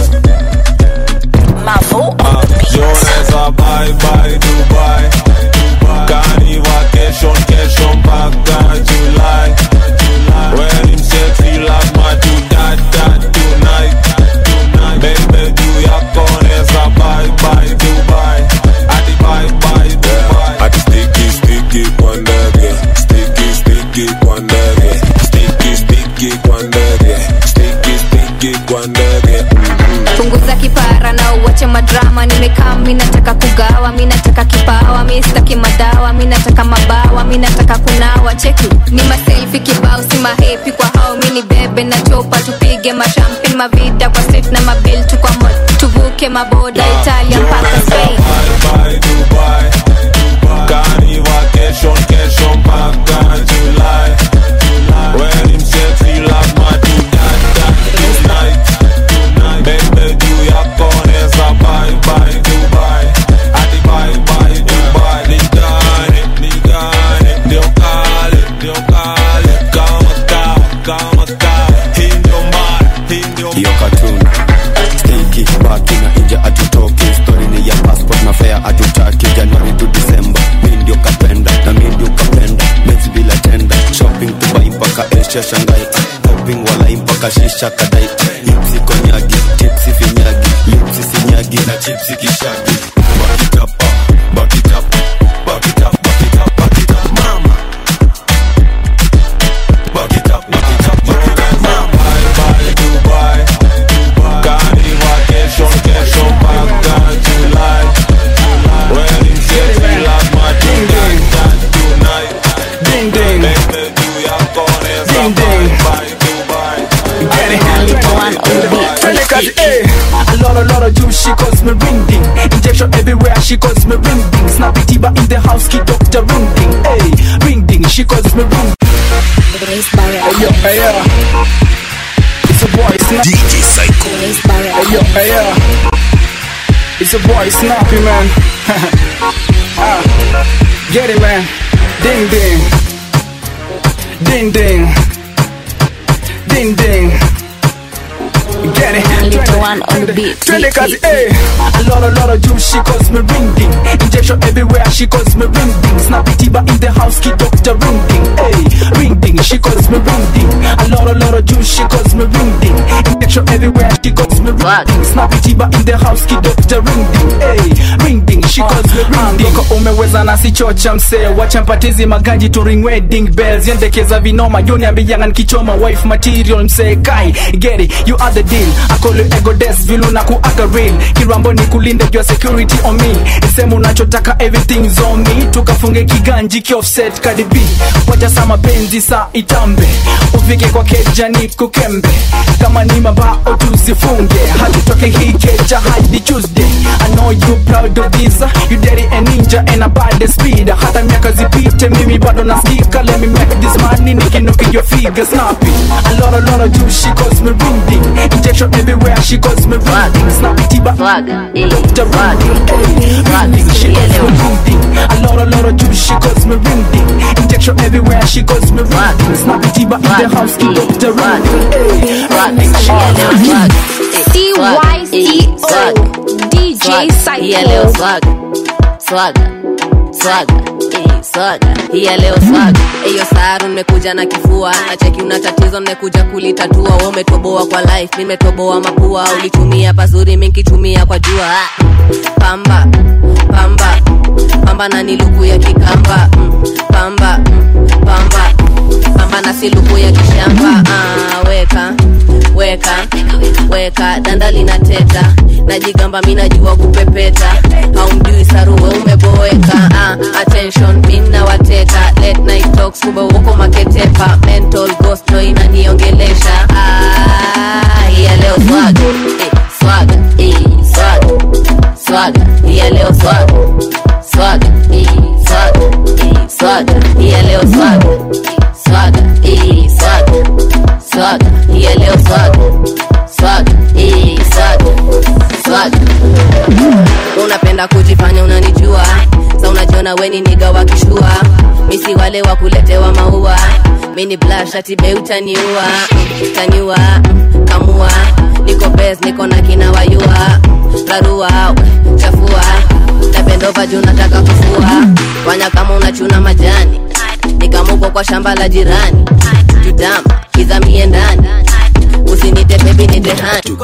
X: Joneza bye bye Dubai Kani vacation kesho mpaka July When him sexy like my dude that that tonight Baby do yako neza bye bye Dubai Adi bye bye Dubai
J: Ati sticky sticky kwa ndege sticky sticky kwa ndege sticky sticky kwa ndege sticky sticky kwa ndege
N: punguza kipara na uwache madrama nimekaa mi nataka kugawa mi nataka kipawa mi sitaki madawa mi nataka mabawa mi nataka kunawa cheki ni maselfi kibao si mahepi kwa hao mi ni bebe na chopa tupige mashampin mavida kwa street na mabil tu kwa mod tuvuke maboda italia mpaka spain
X: bye Dubai Kani vacation kesho mpaka July When him sexy like my dude that that tonight Baby do yako neza bye bye Dubai Adi bye bye Dubai Nigane, nigane Ndio kale, ndio kale Kama kawa, kama kawa Hii ndio mara, hii ndio
F: hiyo katun stiki baki na inja atutoki stori ni ya passport na fea atutaki januari tu disemba mi ndio kapenda na mi ndio kapenda mezi bila tenda shopping dubai mpaka asia shangai shopping walai mpaka shisha kadai lipsi konyagi tipsi finyagi lipsi sinyagi na chipsi kishagi bakitapa bakitapa bakitapa bakitapa bakitapa mama bakitapa bakitapa mama
X: Dubai Kani vacation kesho mpaka July When him sexy like my dude that that tonight
I: Ding ding
X: Baby do yako neza
I: Ding, ding.
X: bye bye Dubai
I: Twende kazi, eh. A lot, a lot of juice, she calls me ring ding. Injection everywhere, she calls me ring ding. Snappy Tiba in the house, key doctor ring ding. Hey, ring ding, she calls me ring Hey yo, hey yo. It's a boy, snap.
A: DJ Psycho.
I: Hey yo, hey yo. It's a boy, snappy man. ah, get it man. Ding ding. Ding ding. Ding ding. Get it.
C: Little one on the beat.
I: Twende kazi, eh. A lot, a lot of juice, she calls me ring ding. Injection everywhere, she calls me ring ding. Snappy Tiba in the house, key doctor ring ding. Hey, ring ding, she calls me ring ding. A lot, a lot of juice, she calls me ring ding. Injection everywhere, she calls me ring ding. Snappy Tiba in the house, key doctor ring ding. Hey, ring ding, she calls me ring ding. Ngoko umeweza na sichocha msee, wacha mpatizi maganji to ring wedding bells. Yendekeza vinoma, yoni ambiyanga nikichoma wife material msee kai. Get it, you are the deal. I call you ego des vilu na kuaga real. Kirambo ni kulinde your security on me. Isemu unachotaka everything's on me. Tukafunge kiganji ki offset Cardi B. Wacha sama benzi sa itambe. Ufike kwa keja ni kukembe. Kama ni mabao tuzifunge. Hatutoke hii keja hadi Tuesday. I know you proud of this pesa you daddy a ninja and a bad speed hata miaka zipite mimi bado nasikika let me make this money nikinoki your figure snappy a lot a lot of juice she calls me ring ding injection everywhere she calls me ring ding snappy tiba Dr. Ring ding ring ding she calls me ring ding a lot a lot of juice she calls me ring ding injection everywhere she calls me ring ding snappy tiba in the house keep Dr. Ring ding ring ding she calls me ring ding
N: CYCO DJ
O: Hii ya leo
N: Psycho
O: swaga swaga swaga eh, swaga hii ya leo swaga hiyo saru nimekuja na kifua nacheki una tatizo nimekuja kulitatua we umetoboa kwa life nimetoboa mapua ulitumia pazuri minkitumia kwa jua Ah. pamba pamba pamba na ni luku ya kikamba mm, pamba mm, pamba pamba na si luku ya kishamba ah, weka weka weka danda linateta najigamba mi najua kupepeta haumjui saruwe umeboeka ah, attention mina wateka late night talks kumbe uko maketepa mental ghost ndo inaniongelesha ah, ya leo swaga eh, swaga eh, swaga swaga ya leo swaga swaga eh, swaga eh, swaga ya leo swaga swaga eh, swaga swaga ya leo swaga swaga eh, swaga swaga unapenda kujifanya unanijua sa unajiona weni niga wakishua misi wale wa kuletewa maua mini blashatibe utaniua taniua kamua niko bes niko na kina wayua rarua chafua napendova juu nataka kufua fanya kama unachuna majani nikamuko kwa shamba la jirani judama kizamie ndani usinite bebi nitehani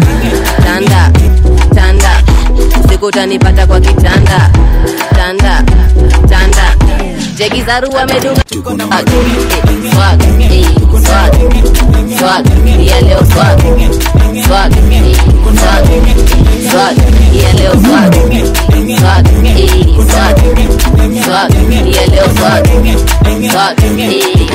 O: tanda tanda usiku utanipata kwa kitanda tanda tanda jegizaru amedunga Ati, eh, swaga eh, swaga swaga ya leo swaga swaga eh, swaga swaga ya leo swaga swaga eh, swaga swaga ya leo swaga swaga eh,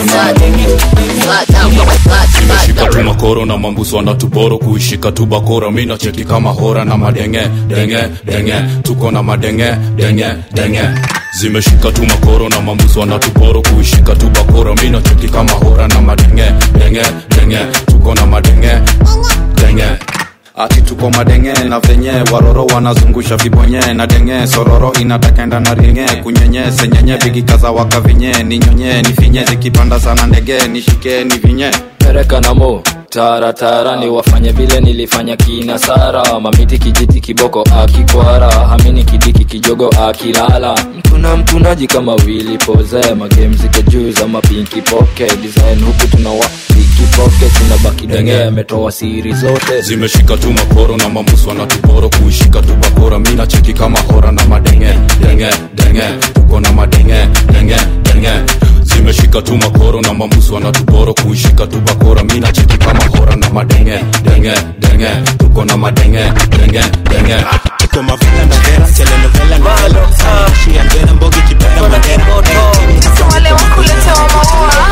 O: swaga swaga
K: shika tu makoro na mambuso wanatuboro kuishika tu bakora mi nacheki kama hora na madenge denge denge tuko na madenge denge denge zimeshika tu makoro na mambuso wanatuboro kuishika tu bakora mi nacheki kama hora na madenge denge denge tuko na madenge denge ati tuko madenge na venye waroro wanazungusha vibonye na denge sororo inatakenda na ringe kunyenye senyenye vigikaza waka vinye ninyonye nifinye zikipanda sana ndege nishike ni vinye
R: pereka na mo taratara ni wafanye vile nilifanya kina sara mamiti kijiti kiboko akikwara hamini kidiki kijogo akilala mtuna mtunaji kama wili poze magemzike juu za mapinki poke design huku tunawa ikipoke tunabaki denge ametoa siri zote
K: zimeshika tu makoro na mambuso wanatuboro kuishika tu bakora mi nacheki kama hora na madenge denge denge tuko na madenge denge denge zimeshika tu makoro na mambuso wanatuboro kuishika tu bakora mi nacheki kama hora na madenge denge denge tuko na madenge denge denge
A: tuko mavela na vera telenovela na vela shia ngena mbogi kipenda mandera
N: wale wakuletewa maua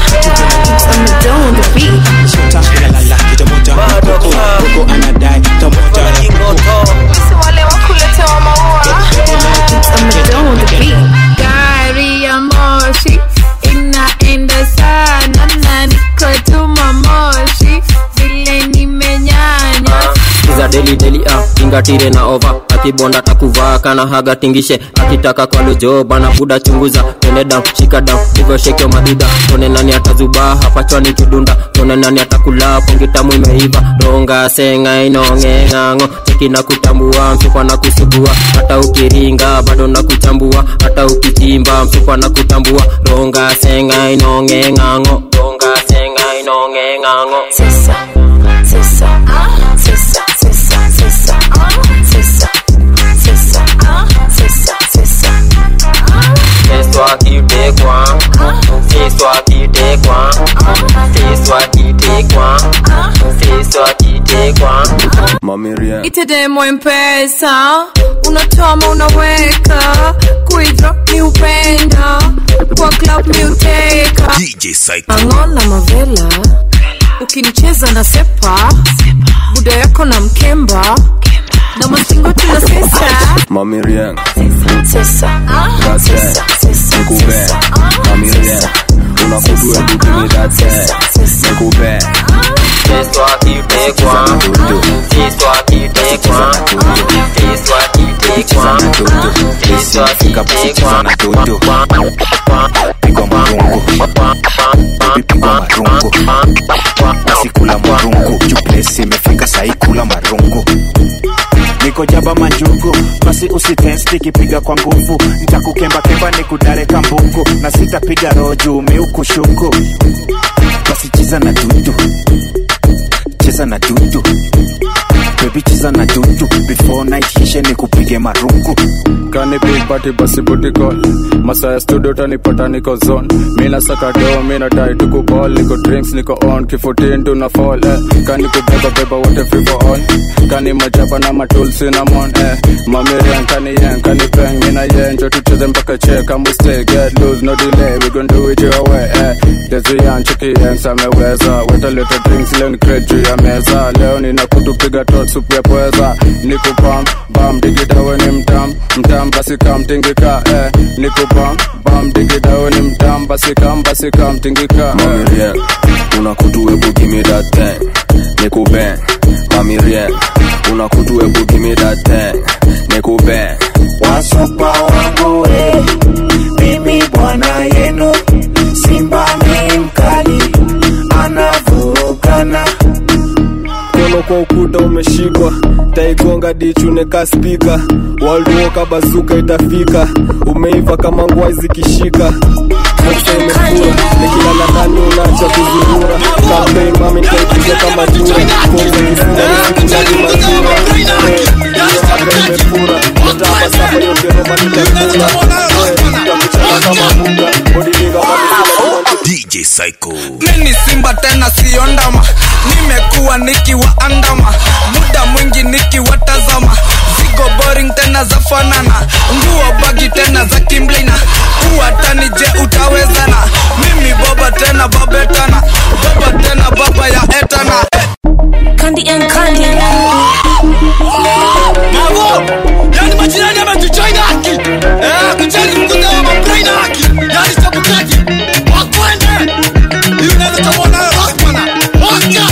A: Shutakilalala, kitamoja koko koko anadai tamoja
N: Sisi wale wakuletewa maua
L: gari ya moshi inaenda sana na niko tuma moshi vile nimenyanya
P: za deli deli ah tingatire na ova akibonda takuvaa kana haga tingishe akitaka kwa lojo bana buda chunguza tone down shika down hivyo shekyo madida tone nani atazubaa hapa chwani kidunda tone nani atakula pongi tamu imeiva ronga senga inonge ng'ang'o cheki na kutambua mfupa na kusugua hata ukiringa bado na kuchambua hata ukichimba mfupa na kutambua ronga senga inonge ng'ang'o ronga senga inonge ng'ang'o
L: sisa sisa sisa sisa sisa sisa sisa sisa sisa
P: C'est toi qui t'es quoi C'est toi qui t'es quoi C'est toi qui t'es quoi C'est toi qui t'es quoi
F: Mamiria
L: itedemo mpesa unatoa ma unaweka kuidro ni upenda kwa club mi uteka
A: DJ Psycho
L: angona mavela ukinicheza na sepa buda yako na mkemba na mastingo tunasesa
H: Mami Rien,
L: sesa
H: that thing, Nikube, Mami Rien, unakudu ebu give me that thing, Nikube.
P: Fais-toi kiffer quoi Fais-toi kiffer quoi Fais-toi kiffer quoi Fais-toi kiffer quoi
E: pigwa marungu Baby pigwa marungu nasikula marungu juplesi imefika sahi kula marungu niko jaba manjugu basi usitensti kipiga kwa nguvu ntakukembakemba ni kudareka mbungu na sitapiga roju miukushuku basi cheza na dudu cheza na dudu bebi cheza na dudu before night hishe ni kupige marungu
H: kani big party basi booty call masaa ya studio tanipata niko zone mina saka do mina dai tuku ball niko drinks niko on kifutin tuna fall eh. kani kubeba beba wote free for all kani majaba na matul cinnamon eh. mamirian kani yen kani peng mina yen njo tucheze mpaka che kama stay get loose no delay we gon do it your way eh. Dezuyan chiki yen sameweza weta leta drinks leo ni crate juu ya meza leo nina kutupiga tot supu ya pweza niko bam bam digidawe ni mtam mtam basi kam tingika eh. niko bam bam digidawe ni mtam basi kam basi kam tingika Mami Rien, unakutu ebu give me that thing Niku bang, Mami Rien, unakutu ebu give me that thing Niku bang
E: wasupa wangu eh. mimi bwana yenu simba ni mkali anavurugana
H: mkono kwa ukuta umeshikwa taigonga dichuneka spika walduoka bazuka itafika umeiva kama ngwai zikishika Boxa imefura nikilala ndani unacha kuzurura kampei mami nitaipiga kama jura konza kifunga nisikulaji majura aka imefura natapa sapa yote roma nitakula takuchana kama munga bodilinga
E: DJ Psycho
G: mini simba tena siyo ndama nimekuwa nikiwaandama muda mwingi nikiwatazama zigo boring tena za fanana nguo bagi tena za kimblina uwatani je utawezana mimi boba tena babetana baba tena baba ya etana
L: Candy and Candy
G: Bravo! Yani majirani ametuchoina haki eh, kuchani mkuta wa mabrain haki yani chabukaki wakwende hiyo unaweza tamwona rockmana waka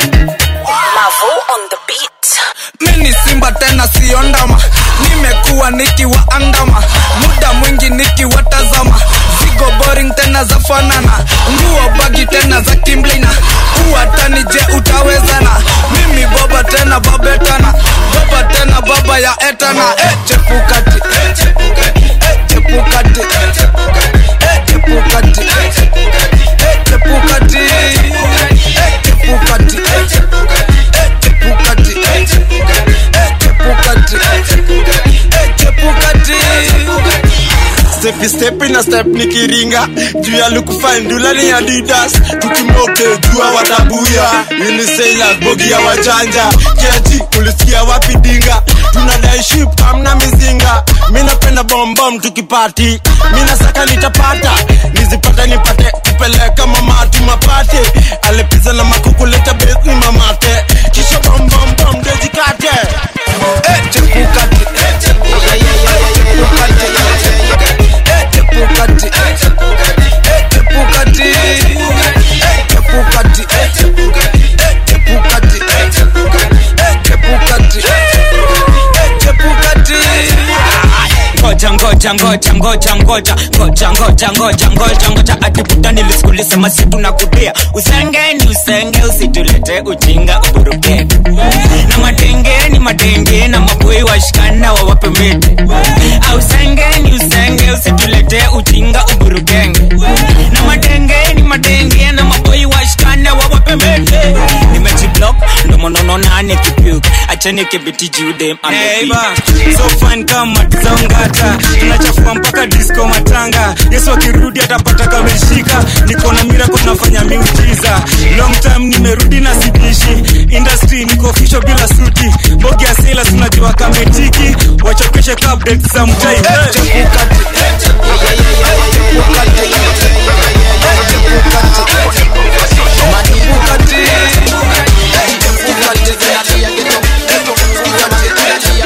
L: Mavo on the beat
G: mini simba tena siyo ndama nimekuwa nikiwaandama muda mwingi nikiwatazama zigo boring tena za fanana nguo bagi tena za kimblina uwatani je utawezana mimi boba tena babetana baba tena baba ya etana eh, chepukati eh, chepukati eh, chepukati eh, chepukati eh, chepukati eh, chepukati eh, chepukati eh, chepukati eh, chepukati eh, chepukati eh, chepukati eh, chepukati eh, chepukati eh, chepukati
S: stepi stepi na step nikiringa juu ya lukufandula ni adidas tukimoke jua watabuya unisailas bogi ya wajanja kiaji ulisikia wapi dinga tunadai ship kamna mizinga mi napenda bombom tukipati mi nasaka nitapata nizipata nipate kupeleka mamati mapate alepiza na makukuleta besi mamate kisha bombombom dejikate
G: eh, chepukati eh, chepukati eh, chepukati eh, chepukati eh, chepukati eh, chepukati eh, chepukati eh, chepukati eh, chepukati eh, chepukati eh, chepukati eh, chepukati eh, chepukati
T: ngoja ngoja ngoja ngoja ngoja ngoja ngoja ngoja ngoja ngoja atibuta nilisikulisema situ na kudia usengeni usenge usitulete ujinga uburuke na madengeni madenge na maboi washikana wawape miti au sengeni usenge usitulete ujinga uburukenge na madengeni madenge na maboi washikana wawape miti nimejiblock ndomonono nane kipuk achani kibiti judem Neighbor, so fine kama tizongata tunachafua mpaka disco matanga yesu akirudi atapata kameshika niko na mirako nafanya miujiza long time nimerudi na sidishi industry niko fisho bila suti mbogi ya sela tunajua kametiki wachokeshe update za mtai
G: Chepukati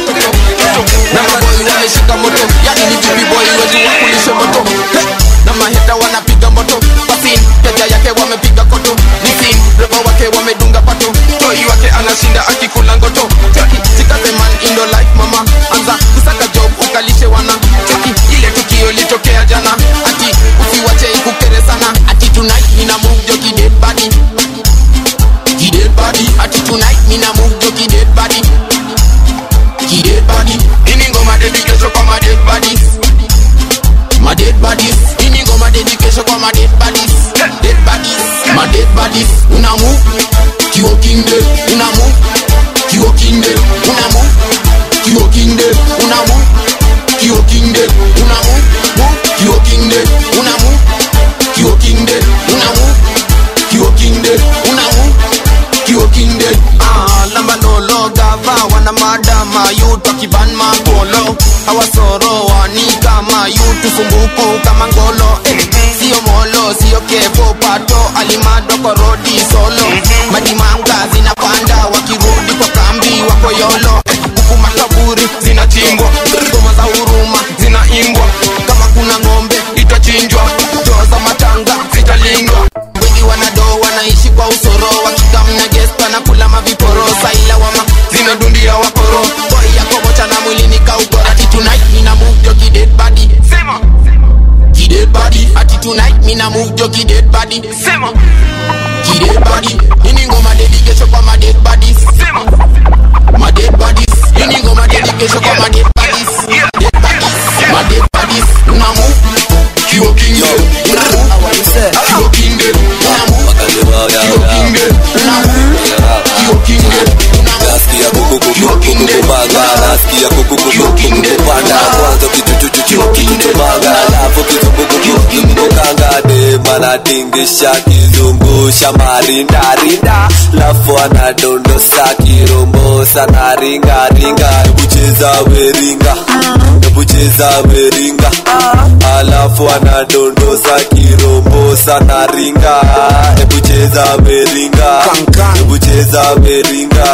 D: king dead, una move. Kio king dead, una move. Kio king dead, una move. Kio king dead, una move. Move. Kio king dead, una move. Kio king dead, una move. Kio king dead, una move. Kio king dead.
M: Ah, lamba lolo gava wana madama yutu akiban magolo hawasoro wani kama yutu sumbuku kama ngolo eh, sio molo sio kevo pato alimado korodi solo madimanga zinapanda wakirudi kwa kambi wako yolo eh, huku makaburi zinachimbwa ngoma za huruma zinaimbwa kama kuna ng'ombe itachinjwa toa za matanga zitalindwa wengi wanado wanaishi kwa usoro wakikamna gesta na kula maviporo saila wama zinadundia wakoro boy yako mocha na mwili nikaukora ati tonight mina move joki dead body sema ki dead body ati tonight mina move joki dead body sema ki dead body ini ngoma dedication kwa ma dead bodies sema ma dead bodies ini ngoma dedication kwa ma dead bodies dead bodies ma dead bodies una move kiwo king dead una move kiwo king dead una move kiwo king dead una move kiwo king dead
H: nasikia kukukukukukupanga nasikia kukukukukupanda kwanza kitutututututumanga alafu kizungukukukukukanga dema natingisha kizungusha marindarinda lafu anadondosa kirombosa na ringaringa ebucheza weringa ebucheza weringa alafu anadondosa kirombosa na ringa ebucheza weringa ebucheza weringa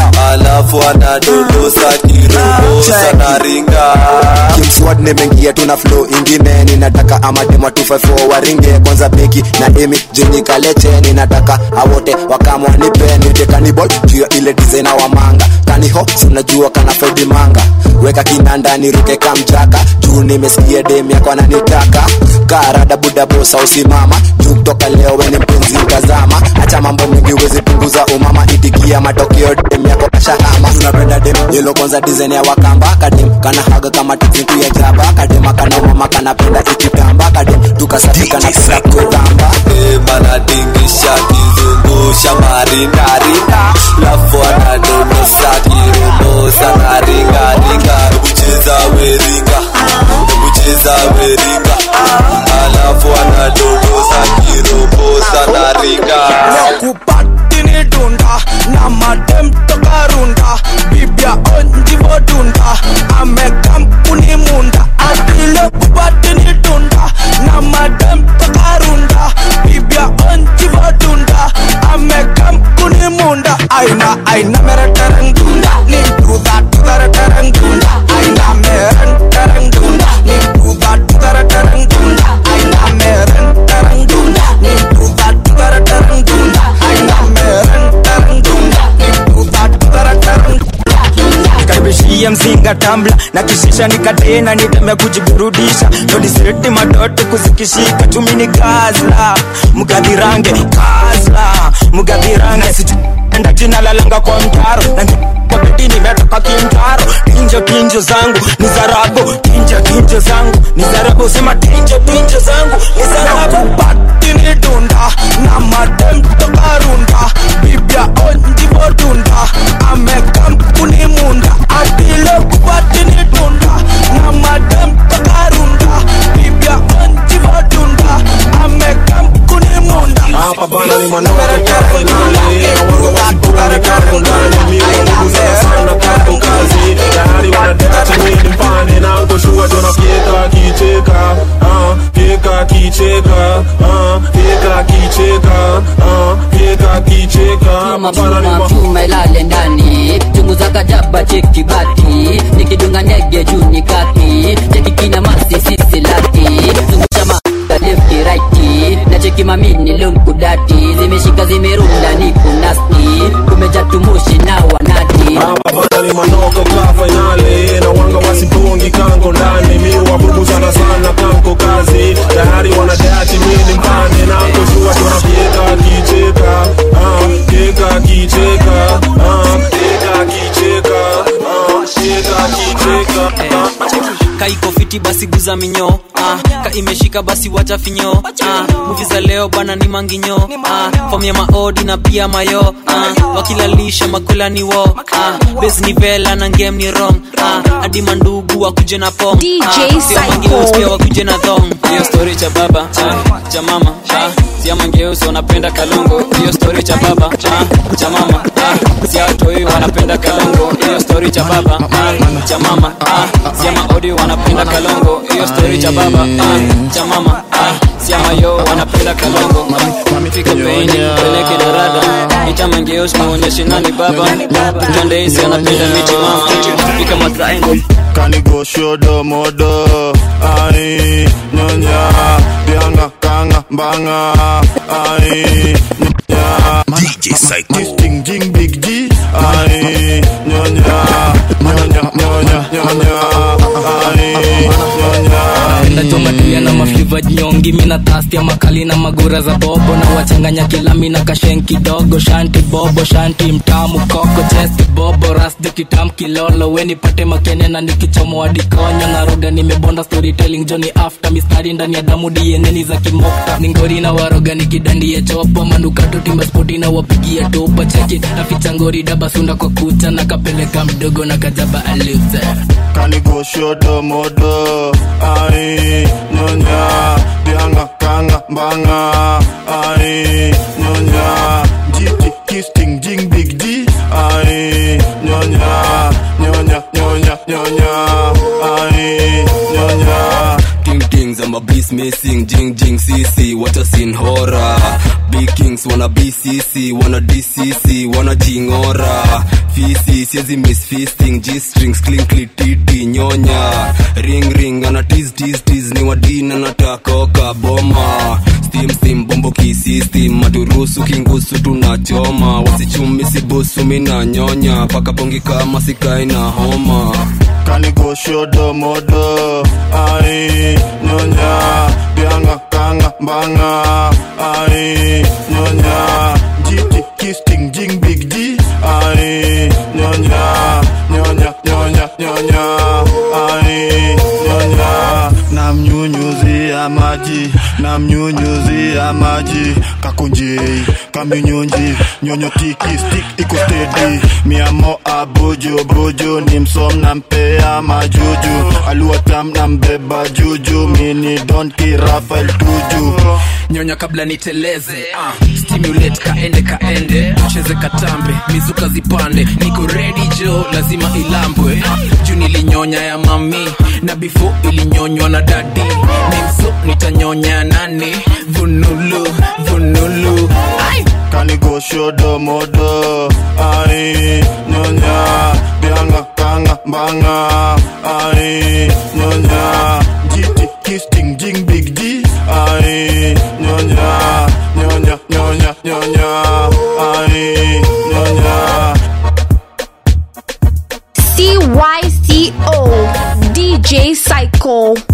H: alafu anadondosa kirombosa na ringa
Q: kimswad nimeingia tuna flow ingine ninataka amadema 254 waringe kwanza beki na emi jeni kaleche ninataka awote wakamwa nipe nitekanibol juu ya ile dizaina wa manga kaniho sinajua kana fredi manga weka kinanda niruke kamjaka juu nimesikia dem yako ananitaka karada budabosa usimama juu kutoka leo weni mpenzi mtazama acha mambo mengi wezi punguza umama itikia matokeo dem yako kashahama tunapenda dem yelo kwanza dizaini ya wakamba kadem kana haga kama tiziku ya jaba kadema kana mama kanapenda ikitamba kadem tukasafika na kutamba
H: manadingisha kizungusha marindarinda lafu anadondosa kirombosa na ringaringa ebucheza weringa ebucheza weringa alafu anadondosa kirombosa na ringa
B: kupatini dunda na madem toka runda bibia onjivo dunda amekampuni munda atile kupatini dunda na madem toka runda bibia onjivo dunda amekampuni munda aina aina mere tereng dunda ni duda tudara tereng dunda aina meren tereng dunda ni duda tudara tereng dunda aina meren tereng dunda ni duda tudara tereng dunda aina meren tereng dunda ni duda tudara tereng
T: nikaribishia mzinga tambla na kishisha nikatena nitemea kujiburudisha todisireti madote kuzikishika chumini gazla mgadhirange gazla mgadhirange sijuenda jina lalanga kwa mtaro na kwa bedi nimetoka kimtaro tinjo tinjo zangu ni zarabu tinjo tinjo zangu ni zarabu sema tinjo tinjo zangu ni zarabu
B: patini dunda na madem toka runda bibia onjivo dunda amekampuni munda atile kupatini dunda na madem toka runda bibia onjivo dunda amekampuni munda
U: hapa bana ni manoro kafinale wanga wasipone kako ndani miuguza sana kako kazi tayari wanadata mini mpane na utoshua jona fieka kicheka ah, fieka kicheka ah, fieka kicheka ah, fieka kicheka hapa bana ni
Y: chuma
U: ma
Y: chuma ilale ndani chunguza kajaba cheki bati nikidunga ndege juu ni kati cheki kina masi sisi lati zungusha ma lefti righti na cheki mamini lunkudati zimeshika zimerunda ni kunasti kumeja tumushi na wanati
U: hapa bana ni manoko ka finale na wanga wasipongi kanko ndani mi wabubuzana sana kanko kazi tayari wanadati mini mpane na utoshua jona fieka kicheka ah, fieka kicheka ah, fieka kicheka ah, fieka kicheka ah.
T: kaiko fiti basi
G: basi guza minyo ah, ka imeshika basi wacha finyo ah, muvi za leo bana ni manginyo ah, fom ya maodi na pia mayo ah, wakilalisha makula ni wo ah, bes ni vela na ngem ni rom ah, hadi mandugu wakuje na pom
L: DJ
G: ah, sio mangeus
L: Psycho.
G: pia wakuje na thong
R: hiyo story cha baba ah, cha mama ah, sia mangeusi wanapenda kalongo hiyo story cha baba ah, cha mama ah, sia watoi wanapenda kalongo hiyo story cha baba ah, cha mama ah, sia maodi wanapenda kalongo hiyo story cha baba ah, cha mama ah, sia mayo wanapenda kalongo fika peini peleke darada ita mangeusi muonyeshe nani baba twende isi anapenda miti mama fika matraengo
C: kanigo shodo modo ai nyonya bianga kanga mbanga ai nyonya DJ Psycho Ting jing big G ai nyonya nyonya nyonya nyonya ai nyonya
Y: nachomatuya na mafliva nyongi mina tastia makali na magura za bobo na wachanganya kilami na kashen kidogo shanti bobo shanti mtamu koko chesti bobo rasdi kitam kilolo weni pate makene na nikichomo adikonyo na roga nimebonda storytelling joni after mistari ndani ya damu dieneni za kimokta ningori na waroga nikidandie chopo manukato timba spoti na wapigia topa cheki naficha ngori dabasunda kwa kucha na kapeleka mdogo na kajaba aluze
C: kanigo shodo modo ai nyonya bianga kanga mbanga ai nyonya jiti kisting jing big G ai nyonya nyonya nyonya nyonya ai nyonya
H: Ting tings, I'm a beast missing, jing jing CC, what a scene horror. Big kings wanna BCC, wanna DCC, wanna jingora. Fisi, siezi miss feasting, G strings, clinkly titi, nyonya. Ring ring, ana tease tease tease, ni wadina natakoka boma. Steam steam, bombo kisistem, maturusu kingusu tunachoma. Wasichumi sibusu mina nyonya, paka pongi kama sikai na homa.
C: kanigo shodo modo ai nyonya bianga kanga mbanga ai nyonya jiti kisting jing big G ai nyonya nyonya nyonya nyonya ai nyonya namnyunyuzia maji namnyunyuzia maji kakunjei kamnyunyunji nyonyo tiki stik iko stedi miamo abojo bojo ni msom nampea majuju aluatam nambeba juju mini donki rafael tuju
I: nyonya kabla niteleze uh, stimulate kaende kaende cheze katambe mizuka zipande niko ready jo lazima ilambwe uh, juu nilinyonya ya mami na before ilinyonywa na dadi nimso nitanyonya nani vunulu vunulu Ai!
C: kanigo shodo modo ai nyonya bianga kanga mbanga ai nyonya jiti kisting jing big G ai nyonya nyonya nyonya nyonya ai nyonya
L: CYCO DJ Psycho